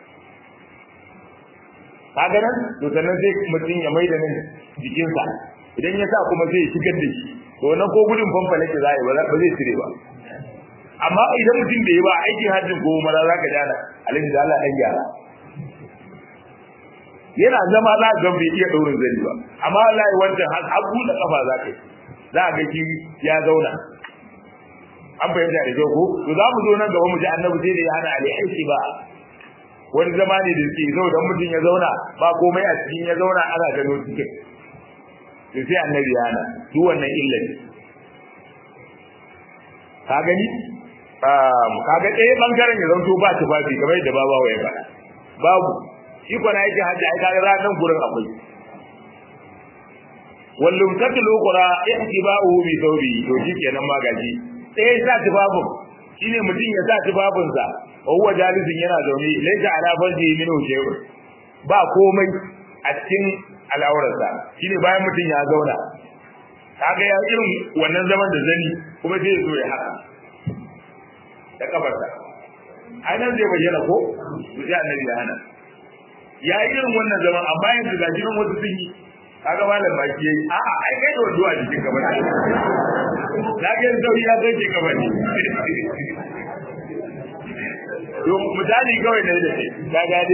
Speaker 1: kaga nan to sannan sai mutum ya maida nan jikinsa idan ya sa kuma sai ya shigar da shi to nan ko gudun famfale ke za a yi ba zai cire ba amma idan mutum bai yi ba aikin hajjin ko mara za ka jana alhaji da Allah dan gyara yana zama za ga bai iya daurin zani ba amma wallahi wancan har abu da kafa za ka yi za ga ki ya zauna an fahimta da kyau ko to za mu zo nan gaba mu ji annabi sai da ya hana alaihi ba wani zama ne da suke zo dan mutum ya zauna ba komai a cikin ya zauna ana gano cikin to sai annabi ya hana duk wannan illa ne ka gani kaga ɗaya bangaren ya zanto ba tufafi kamar yadda babawa ya faɗa babu shi kwana yake hajji ai kaga za nan gurin akwai wallum tatlu qura ihtiba'uhu bi thawbi to shikenan ma gaji sai sa tufafin shine mutum ya sa tufafin sa wa huwa jalisin yana zaune laysa ala farji minhu shay'un ba komai a cikin al'aurarsa shine bayan mutum ya zauna kaga ya irin wannan zaman da zani kuma sai ya zo ya haka da kafarsa ai nan zai bayyana ko to sai annabi ya hana ya yi irin wannan zaman amma yanzu ga jiran wasu sun yi kaga malam baki yayi a a ai kai da waduwa jikin ka bane na ga sauri ya zai ka bane to misali kawai ne da kai ka gade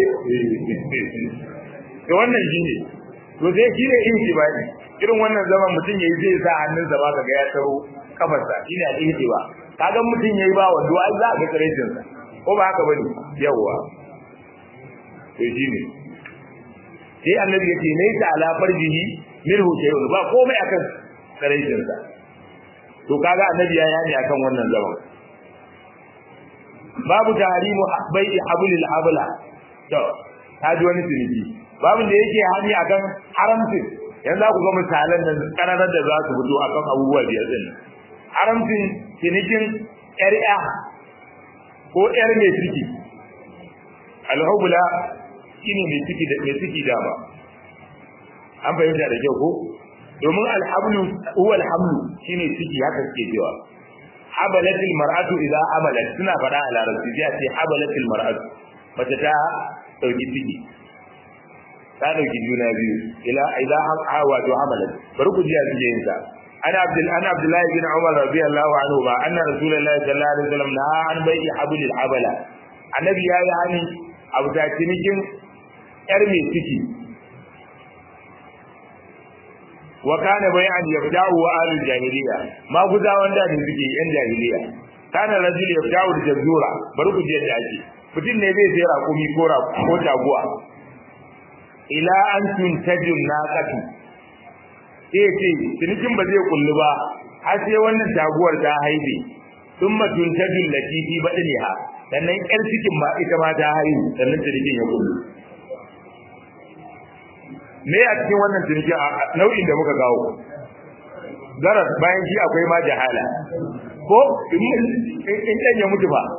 Speaker 1: to wannan shine to sai shi ne intibadi irin wannan zaman mutum yayi zai sa hannunsa ba kaga ya taro kafarsa shine al-ihtiba kaga mutum yayi ba wando ai za ka karecin sa ko ba haka bane yawa to shine sai annabi yace laysa ala farjihi minhu shay'un ba komai akan karecin sa to kaga annabi ya yani akan wannan zaman babu tahrimu bai'i hablil habla to kaji wani tuniji babu da yake hani akan haramcin yanzu za ku ga misalan nan kanarar da za su fito akan abubuwa biyar din haramcin cinikin ƴar'a ko ƴar mai ciki alhubula shine mai ciki da mai ciki da ba an fahimta da kyau ko domin alhablu huwa alhamlu shine ciki haka suke cewa habalatil mar'atu idza amalat suna faɗa a larabci sai a ce habalatil mar'atu mace ta dauki ciki ta dauki juna biyu ila idza wato amalat bari ku ji a cikin yin sa ana abdul ana abdullahi bin umar radiyallahu anhu ba anna rasulullahi sallallahu alaihi wasallam na an bai hablil habala annabi ya yi hani abu ta cinikin yar mai ciki wa kana bayan yabda'u wa alul jahiliya ma guza wanda da suke yan jahiliya kana rajul yabda'u da jazura bari ku ji yadda ake mutum ne zai sai raƙumi ko ko taguwa ila an tuntajin naqatu sai ce cinikin ba zai kullu ba har sai wannan taguwar ta haife thumma tuntajin lati fi badniha sannan ƴar cikin ma ita ma ta haihu sannan cinikin ya kullu me a cikin wannan ciniki a nau'in da muka kawo garas bayan shi akwai ma jahala ko in ɗan ya mutu ba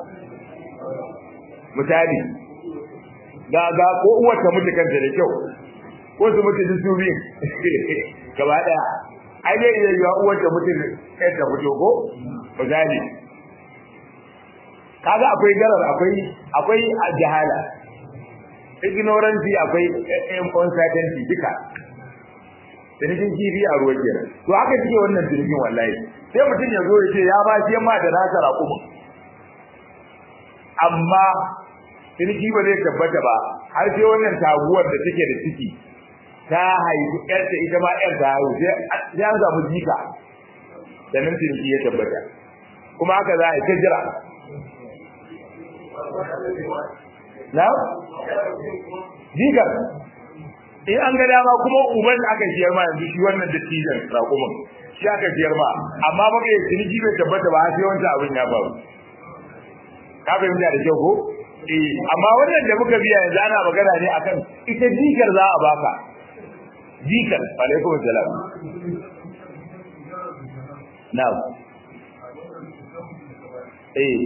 Speaker 1: misali ga ga ko uwar ta mutu kanta da kyau ko su mutu duk su biyu gaba daya ai dai idan ya uwar ta mutu kai ta fito ko misali kaga akwai garar akwai akwai jahala ignorance akwai uncertainty duka jirgin kifi a ruwa kenan to haka cike wannan jirgin wallahi sai mutum ya zo ya ce ya ba shi yamma da nasa raƙuma amma jirgi ba zai tabbata ba har sai wannan taguwar da take da ciki ta haifi ƴarta ita ma ƴar ta haihu sai an samu jika da nan jirgi ya tabbata kuma haka za a yi ta jira na jikar in an ga dama kuma uban aka siyar ma yanzu shi wannan dattijan raƙumin shi aka siyar ma amma ba kai ciniki bai tabbata ba sai wancan abin ya faru ka fahimta da kyau ko eh amma wannan da muka biya yanzu ana magana ne akan ita jikar za a baka jikar alaikum salam na'am eh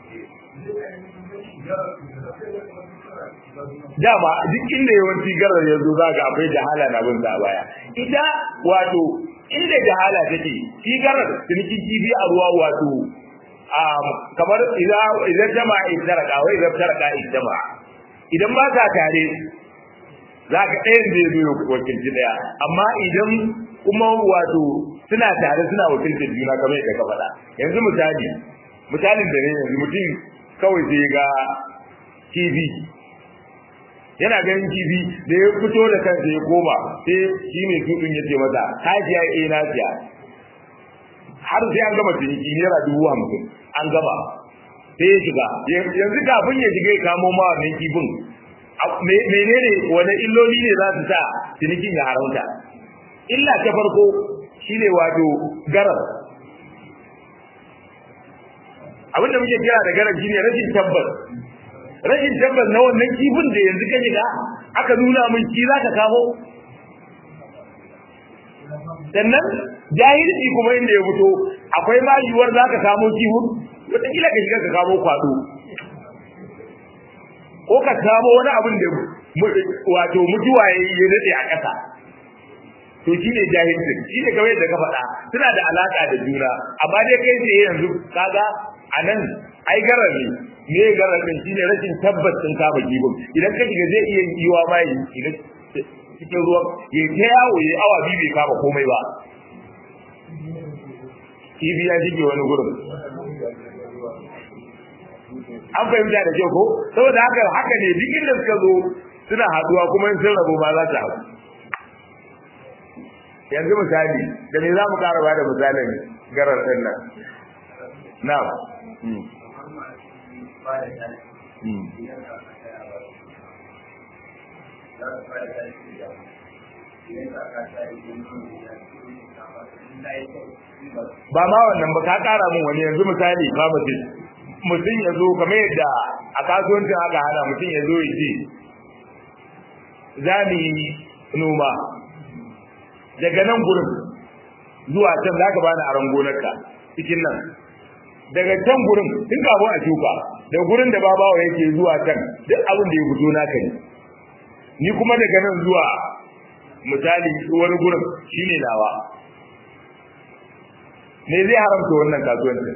Speaker 1: dama duk inda yawanci garar ya zo zaga akwai jahala na bin sa baya ita wato inda jahala take shi garar ciniki kifi a ruwa wato kamar idan jama'a idaraka wai idan taraka jama'a idan ba ta tare za ka ɗayan zai zo ya wakilci ɗaya amma idan kuma wato suna tare suna wakilcin juna kamar yadda ka faɗa yanzu misali misalin da ne yanzu mutum kawai sai ga kifi yana ganin kifi da ya fito da kansa ya koma sai shi mai tutun ya ce masa ka siya eh na siya har sai an gama ciniki naira dubu hamsin an gama sai ya shiga yanzu kafin ya shiga ya kamo ma wannan kifin menene wani illoli ne za su sa cinikin ya haramta illa ta farko shine wato garar abinda muke kira da garar shine rashin tabbas rashin tabbas na wannan kifin da yanzu ka shiga aka nuna min shi za ka kamo sannan jahilci kuma inda ya fito akwai ma yiwuwar za ka kamo kifin wataƙila ka shiga ka kamo kwado ko ka kamo wani abin da wato mutuwa ya yi daɗe a ƙasa to shi ne jahilcin shi ne kawai da ka faɗa suna da alaƙa da juna amma dai kai sai yanzu kaga a nan ai garar ne me garar din shine rashin tabbas din kama gibin idan ka shiga zai iya yiwa ma yi idan cikin ruwan ya ta yawo ya awa biyu bai kama komai ba kibi ya shige wani gurin an fahimta da kyau ko saboda haka haka ne duk inda suka zo suna haduwa kuma in sun rabu ma za ta haɗu yanzu misali da me za mu ƙara ba da misalin garar ɗin nan na'am ba ma wannan ba ka kara mun wani yanzu misali ba mutum mutum ya zo kamar yadda a kasuwancin aka hana mutum ya zo ya ce za mu yi noma daga nan gurin zuwa can za ka bani aron gonarka cikin nan daga can gurin tun kafin a shuka da gurin da babawa yake zuwa can duk abin da ya fito naka ne ni kuma daga nan zuwa misali wani gurin shine nawa me zai haramta wannan kasuwancin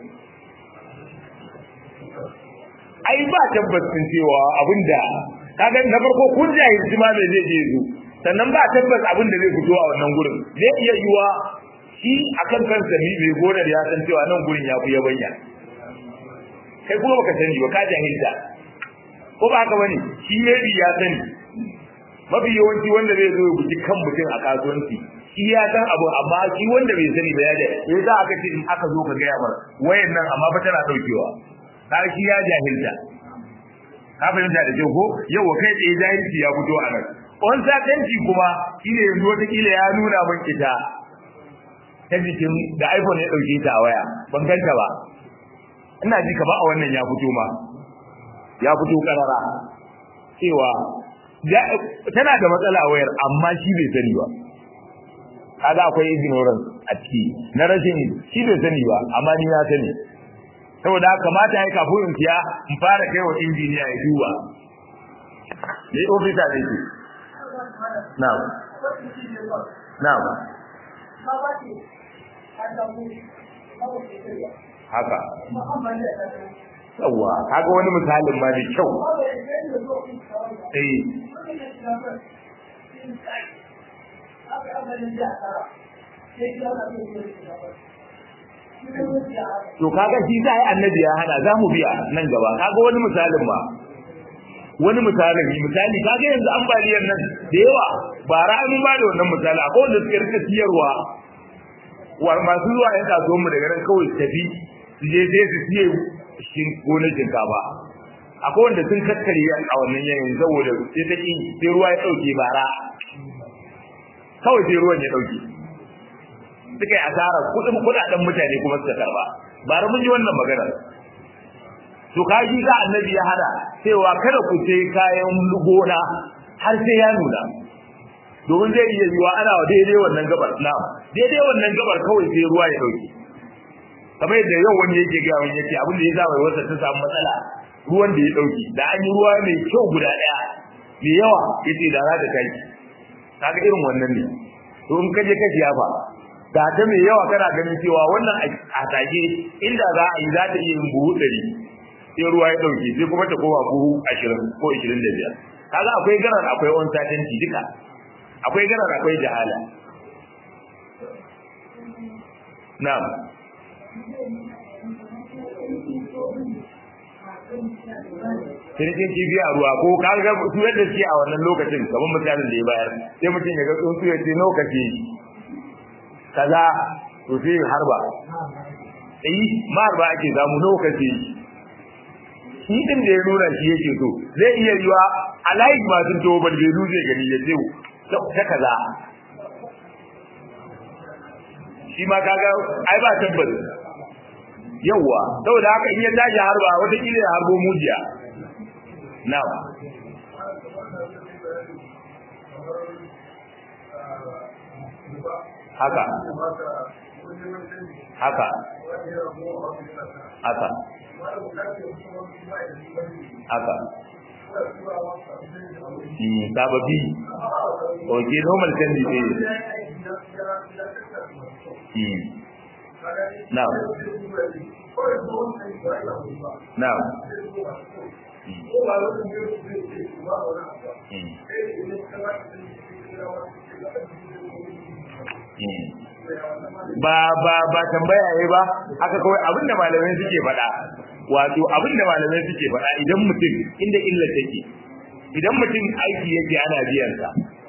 Speaker 1: ai ba tabbacin cewa abinda kaga na farko kun jahilci ma me zai je zo sannan ba tabbas abin da zai fito a wannan gurin zai iya yiwa shi akan kansa ni bai gonar ya san cewa nan gurin ya fi yabanya kai kuma baka sani ba ka jahilta ko ba haka bane shi ne ya sani mafi yawanci wanda zai zo ya buji kan mutum a kasuwanci shi ya san abu amma shi wanda bai sani ba ya da ya za aka ce in aka zo ka gaya mar wayan nan amma ba tana daukewa har shi ya jahilta ka fahimta da kyau ko yau kai tsaye jahilci ya fito a nan on satanci kuma shine yanzu wata kila ya nuna min ita ta jikin da iPhone ya dauke ta a waya ban ganta ba ina ji ka ba a wannan ya fito ma ya fito karara cewa tana da matsala a wayar amma shi bai sani ba kaga akwai ignorance a ciki na rashin shi bai sani ba amma ni na sani saboda kamata ya kafin in siya in fara kai wa injiniya ya duba ne ofisa ne ke na'am na'am haka yawa kaga wani misalin ma da kyau eh to kaga shi za yi annabi ya hana za mu biya nan gaba kaga wani misalin ma wani misalin misali kaga yanzu ambaliyar nan da yawa ba ra'ayin ba da wannan misali akwai wanda suka rika siyarwa wa masu zuwa yan kasuwan mu daga nan kawai su tafi su je sai su siye shin gonar shinkafa akwai wanda sun kakkare a wannan yanayin saboda sai ta ki sai ruwa ya dauke bara kawai sai ruwan ya dauke suka yi asara kudin kudaden mutane kuma suka karba bara mun ji wannan magana to kaji ga annabi ya hada cewa kada ku sai kayan gona har sai ya nuna domin zai iya yiwa ana wa daidai wannan gabar na daidai wannan gabar kawai sai ruwa ya dauke kamar yadda yau wani yake ga wani yake abin da ya sa wasa ta samu matsala ruwan da ya dauke da an yi ruwa mai kyau guda daya mai yawa yace da za ta kai kaga irin wannan ne to in kaje ka siyafa da ta mai yawa kana ganin cewa wannan a tage inda za a yi za ta iya yin buhu ɗari sai ruwa ya ɗauke sai kuma ta koma buhu ashirin ko ashirin da biyar kaga akwai garar akwai on satanci duka akwai garar akwai jahala na'am Sirkin kifi a ruwa ko ka ga su yadda suke a wannan lokacin kamar misalin da ya bayar sai mutum ya ga tsuntsu ya ce lokaci kaza to sai harba eh marba ake samu lokaci shi din da ya nuna shi yake so zai iya yiwa a layi masu to ban bai zai gani ya ce ta kaza shi ma kaga ai ba tabbas yawa saboda haka in ya tashi harba wata kila ya harbo mujiya na'am haka haka haka haka sababi oke normal canji ne now now ba ba ba tambaya yayi ba haka kawai abinda malamai suke faɗa wato abinda malamai suke faɗa idan mutum inda illa take idan mutum aiki yake ana biyan sa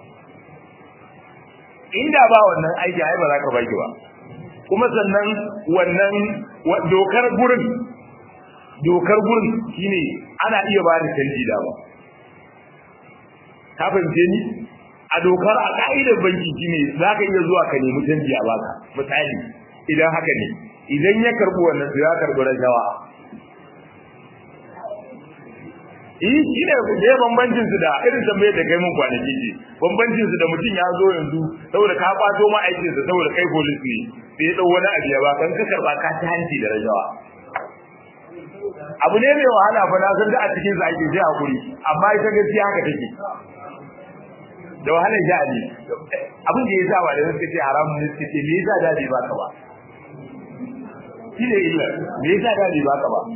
Speaker 1: inda ba wannan aiki ai ba za ka baki ba kuma sannan wannan dokar gurin dokar gurin shine ana iya ba da canji da ba ka fahimce ni a dokar a ka'idar banki shine za ka iya zuwa ka nemi canji a baka misali idan haka ne idan ya karbi wannan to ya karbi rashawa eh shi ne da bambancin su da irin tambayar da kai mun kwanaki ce bambancin su da mutum ya zo yanzu saboda ka kwato ma aikin sa saboda kai police ne sai ya dau wani abu ya ba kan ka karba ka ta hanci da rashawa abu ne mai wahala fa na san da a cikin sa ake sai hakuri amma ita gaskiya haka take da wahalar sha'ani abin da ya sa wa da suka ce haramun ne suka ce me yasa da bai baka ba shi ne illa me yasa da bai baka ba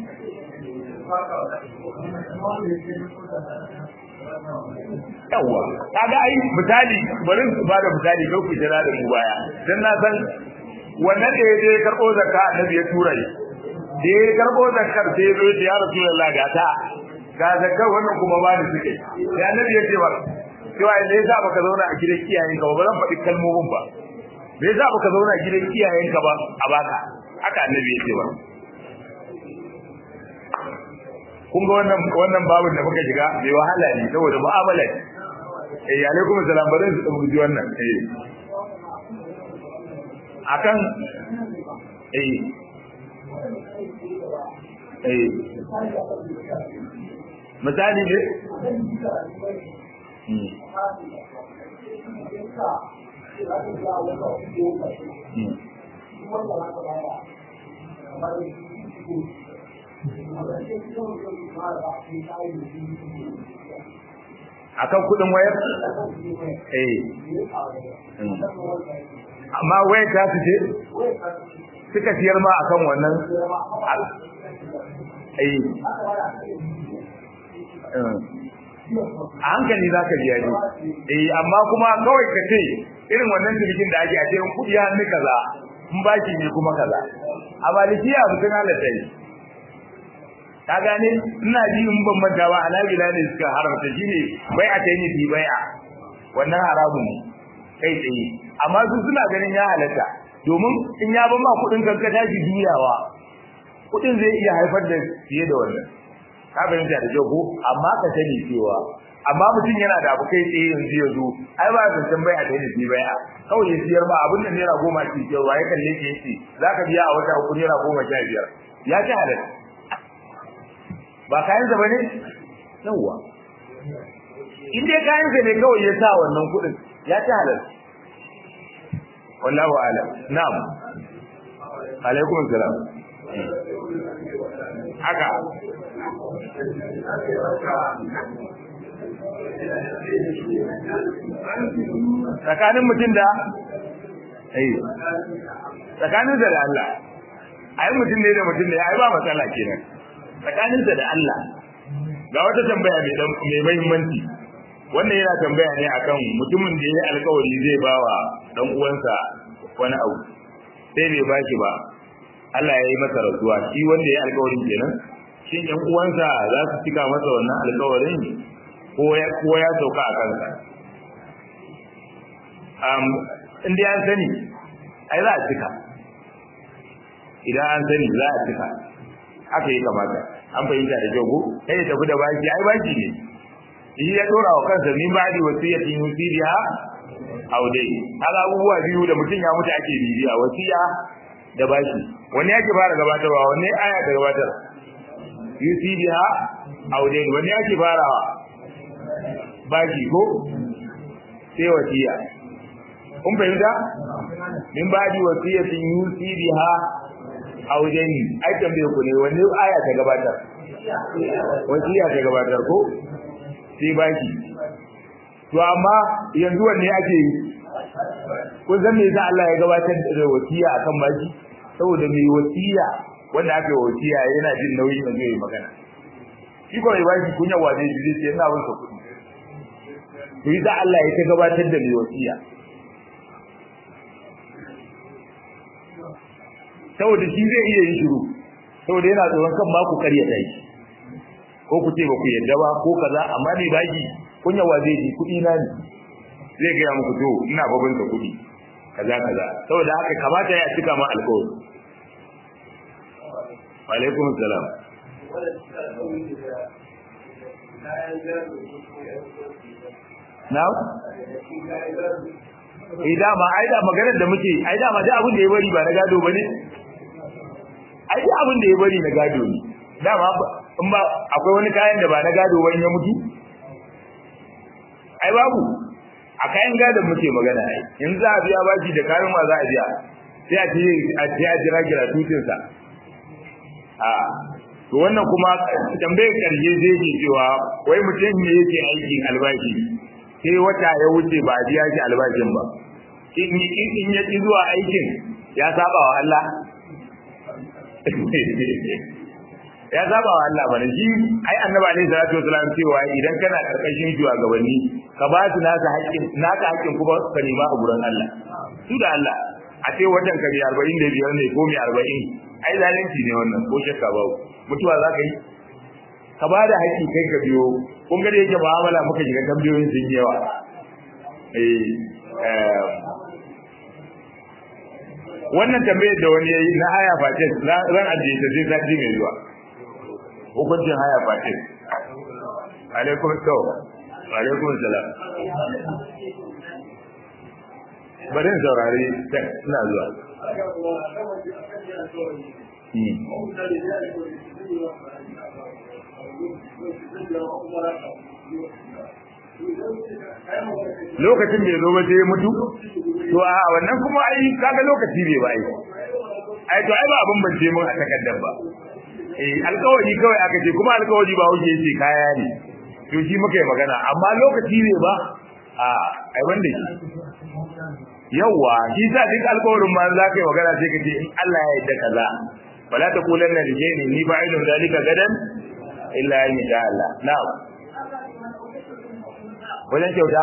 Speaker 1: yawwa kaga ai misali bari su ba da misali ko ku jira da mu baya dan na san wannan da yaje karbo zakka annabi ya tura shi da ya karbo zakkar sai ya zo ya rasulullahi ga ta ga zakkar wannan kuma ba ni suke sai annabi ya ce wa cewa me yasa baka zauna a gidan iyayenka ba zan faɗi kalmomin ba me yasa baka zauna a gidan iyayenka ba a baka haka annabi ya ce ba kun ga wannan wannan babin da muka shiga bai wahala ne saboda mu'amala eh alaikum salam bari su tsamu wannan eh akan eh eh misali ne akan kudin wayar eh amma wayar ta su ce suka siyar ma akan wannan eh a hankali za ka biya ne eh amma kuma kawai ka ce irin wannan jirgin da ake a ce in kudi hannu kaza in baki ne kuma kaza a malikiya mutum halatta yi ka gane ina ji in ban manta ba anabila ne suka haramta shine bai a tayi bi bai'a wannan haramun ne kai tsaye amma su suna ganin ya halatta domin in ya ban ma kudin kanka tashi juyawa kudin zai iya haifar da fiye da wannan ka fahimta da kyau ko amma ka sani cewa amma mutum yana da abu kai tsaye yanzu ya zo ai ba ka san bai a tayi bi bai'a kawai ya siyar ma abin da naira goma ce cewa ya kalle ke yace zaka biya a wata uku naira goma sha biyar ya ci halatta ba kayansa ba ne? yawwa in dai kayansa ne kawai ya sa wannan kudin ya ci halal wallahu ala na'am alaikum salam haka tsakanin mutum da eh tsakanin da Allah ai mutum ne da mutum ne ai ba matsala kenan tsakaninsa da Allah ga wata tambaya mai dan mai muhimmanci wannan yana tambaya ne akan mutumin da yayi alƙawari zai bawa dan uwansa wani abu sai bai baki ba Allah ya yi masa rasuwa shi wanda yayi alƙawarin kenan shin ɗan uwansa za su cika masa wannan alƙawarin ko ya ko ya sauka a kansa um in dai an sani ai za a cika idan an sani za a cika haka yi kamata an fahimta da kyau ko kai ya tafi da baki ai baki ne shi ya dora wa kansa min ba'di wasiyatin yusiha aw dai haka abubuwa biyu da mutum ya mutu ake bibiya wasiya da baki wani yake fara gabatarwa wani aya ta gabatar yusiha aw dai wani yake farawa baki ko sai wasiya kun fahimta min ba'di wasiyatin yusiha aujeni ai tambaye ku ne wani aya ta gabatar wasiya ta gabatar ko sai baki to amma yanzu wanne ake yi kun san me yasa Allah ya gabatar da wasiya akan baki saboda mai wasiya wanda aka yi wasiya yana jin nauyin da zai magana shi ko mai baki kunya waje shi zai ce ina bin sa kuɗi to yasa Allah ya ta gabatar da mai wasiya saboda shi zai iya yin shiru saboda yana tsoron kan ba ku karya dai ko ku ce ba ku yadda ba ko kaza amma ne baki kun yawa zai ji kuɗi na ne zai gaya muku to ina babin ka kuɗi kaza kaza saboda haka kamata ya cika ma alƙawari wa alaikum salam na'am eh dama ai da maganar da muke ai dama da abin da ya bari ba na gado bane ai da abin da ya bari na gado ne dama in ba akwai wani kayan da ba na gado ba in ya mutu ai babu a kayan gadon muke magana ai in za a biya baki da kayan ma za a biya sai a ce a ce a jira gira tutin sa a to wannan kuma tambayar karshe zai ke cewa wai mutum ne yake aikin albashi sai wata ya wuce ba a biya shi albashin ba in in ya ki zuwa aikin ya saba wa Allah ya saba wa Allah bane shi ai annabi alaihi salatu wasalam cewa idan kana karkashin shugabanni ka ba su naka haƙƙin naka haƙƙin kuma ka nema a gurin Allah su da Allah a ce watan ka bi 45 ne ko mi 40 ai zalunci ne wannan ko shakka babu mutuwa za ka yi ka ba da haƙƙi kai ka biyo kun ga da yake mu'amala muka shiga tambayoyin sun yi yawa eh wannan tambayar da wani yayi na aya face ran ajiye ta sai sati mai zuwa hukuncin haya fatin alaikum salam alaikum salam bari saurari ina zuwa lokacin da ya zo ba sai ya mutu to a wannan kuma ai kaga lokaci bai ba ai ai to ai ba abin bance mun a takaddar ba eh alƙawari kawai aka ce kuma alƙawari ba wuce yace kaya ne to shi muka yi magana amma lokaci ne ba a ai wanda shi yawa shi sa duk alƙawarin ma za ka yi magana sai ka ce in Allah ya yarda kaza wala taqulanna li shay'in ni fa'ilun zalika gadan illa in sha Allah na'am wajen kyauta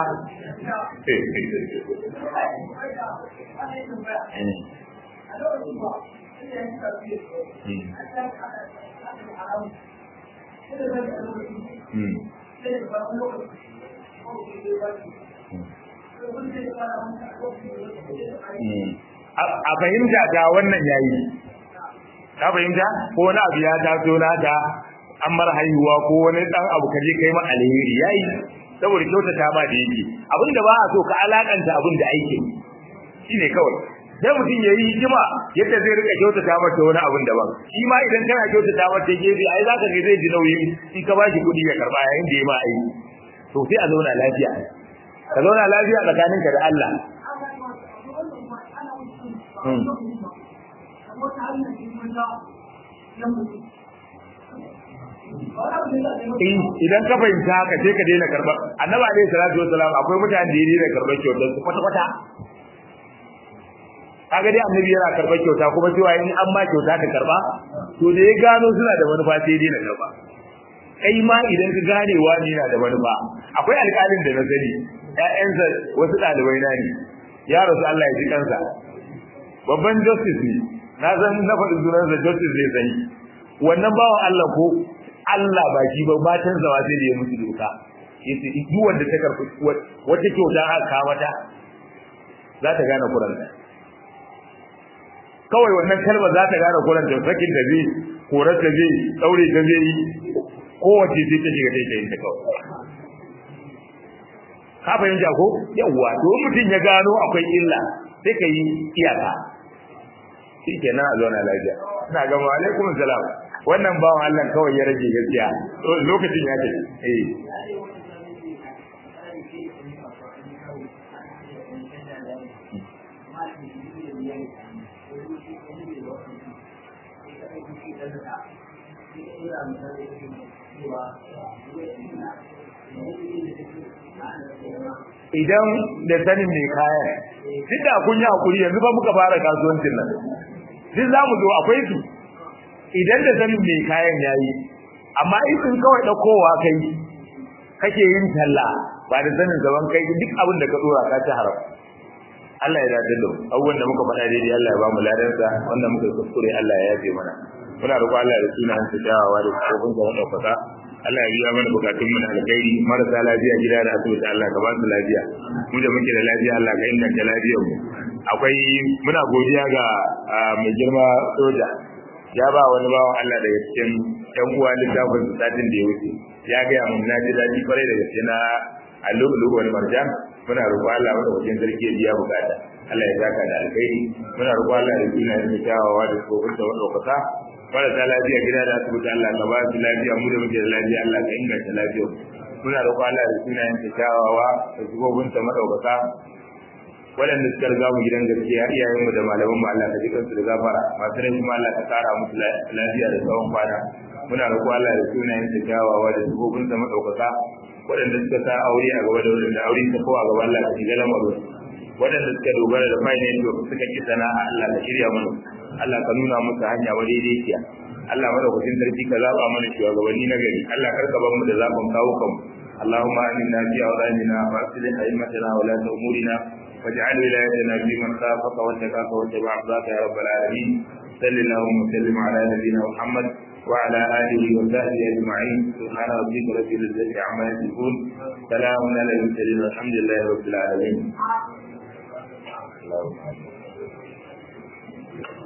Speaker 1: a fahimta ta wannan yayi ka fahimta ko wani abu ya taso naka an mara haihuwa ko wani dan abu kaje kai ma alheri yayi saboda kyautata ba da yake abinda ba a so ka alakanta abin da aikin shine kawai sai mutum yayi hikima yadda zai rika kyautata mata wani abin daban shi ma idan kana kyautata mata gefe ai zaka ga zai ji nauyi in ka bashi kuɗi ya karba yayin da ya ma aiki to sai a zauna lafiya ka zauna lafiya tsakaninka da Allah idan ka fahimta haka sai ka daina karba annabi alaihi salatu wasalam akwai mutane da ya daina karbar kyautar su kwata kwata kaga dai annabi yana karbar kyauta kuma cewa in an ma kyauta ka karba to da ya gano suna da manufa sai ya daina karba kai ma idan ka gane wani yana da manufa akwai alƙalin da na sani ƴaƴansa wasu ɗalibai na ne ya rasu Allah ya ji kansa babban justice ne na san na faɗi sunansa justice zai sani wannan bawan Allah ko Allah ba shi ba matan zawa sai da ya mutu doka yace duk wanda ta karfi wata kyauta aka kawo mata za ta gane kuranta kawai wannan kalmar za ta gane kuranta sakin da zai korar da zai daure da zai yi kowace sai ta shiga ta yin ta kawai ka fahimta ko yawwa to mutum ya gano akwai illa sai ka yi iyaka shi kenan a zauna lafiya ina ga wa alaikum salam wannan bawan Allah kawai ya rage gaskiya lokacin ya ce eh idan da sanin mai kayan duk da kun yi hakuri yanzu ba muka fara kasuwancin nan duk za mu zo akwai su idan da sanin mai kayan yayi amma in kawai ɗaukowa kai kake yin talla ba da sanin gaban kai duk abin da ka dora ka ci haram Allah ya dace da abubuwan da muka faɗa daidai Allah ya ba mu ladansa wanda muka kuskure Allah ya yafe mana muna roƙo Allah da sunan sa dawowa da kofin sa ɗaukaka Allah ya biya mana bukatun mu da alkhairi marasa lafiya gida da asibiti Allah ka ba su lafiya mu da muke da lafiya Allah ka inganta lafiyar mu akwai muna godiya ga mai girma soja ya ba wani bawan Allah daga cikin ƴan uwa littafin satin da ya wuce ya ga mun na ji daɗi kwarai da gaske na allu'ulu wal marjan muna roƙo Allah wanda wajen sarki ya biya bukata Allah ya saka da alkhairi muna roƙo Allah da sunan da kyawawa da tsofin da wadaukaka marasa lafiya gida da asibiti Allah ka ba su lafiya mu da muke da lafiya Allah ka inganta lafiyar muna roƙo Allah da sunayen ta kyawawa da tsofin ta madaukaka waɗanda suka riga mu gidan gaskiya iyayen mu da malaman mu Allah ka ji kansu da gafara masu rai kuma Allah ka tsara musu lafiya da tsawon kwana muna roƙo Allah da sunayen ta kyawawa da tsofin ta madaukaka waɗanda suka sa aure a gaba da waɗanda aure ta kowa gaba Allah ka shiga lamarin waɗanda suka dogara da finance to suka ki sana'a Allah ka shirya mana Allah ka nuna musu hanya wa daidaiciya Allah madaukakin sarki ka zaba mana shugabanni na gari Allah kar ka bar mu da zaɓin kawo kanmu اللهم آمنا في أوطاننا وأصلح أئمتنا ولاة أمورنا واجعل ولايتنا في من خافك واتقاك واتبع رضاك يا رب العالمين صل اللهم وسلم على نبينا محمد وعلى آله وصحبه أجمعين سبحان ربك رب العزة عما يصفون سلام على المرسلين والحمد لله رب العالمين اللهم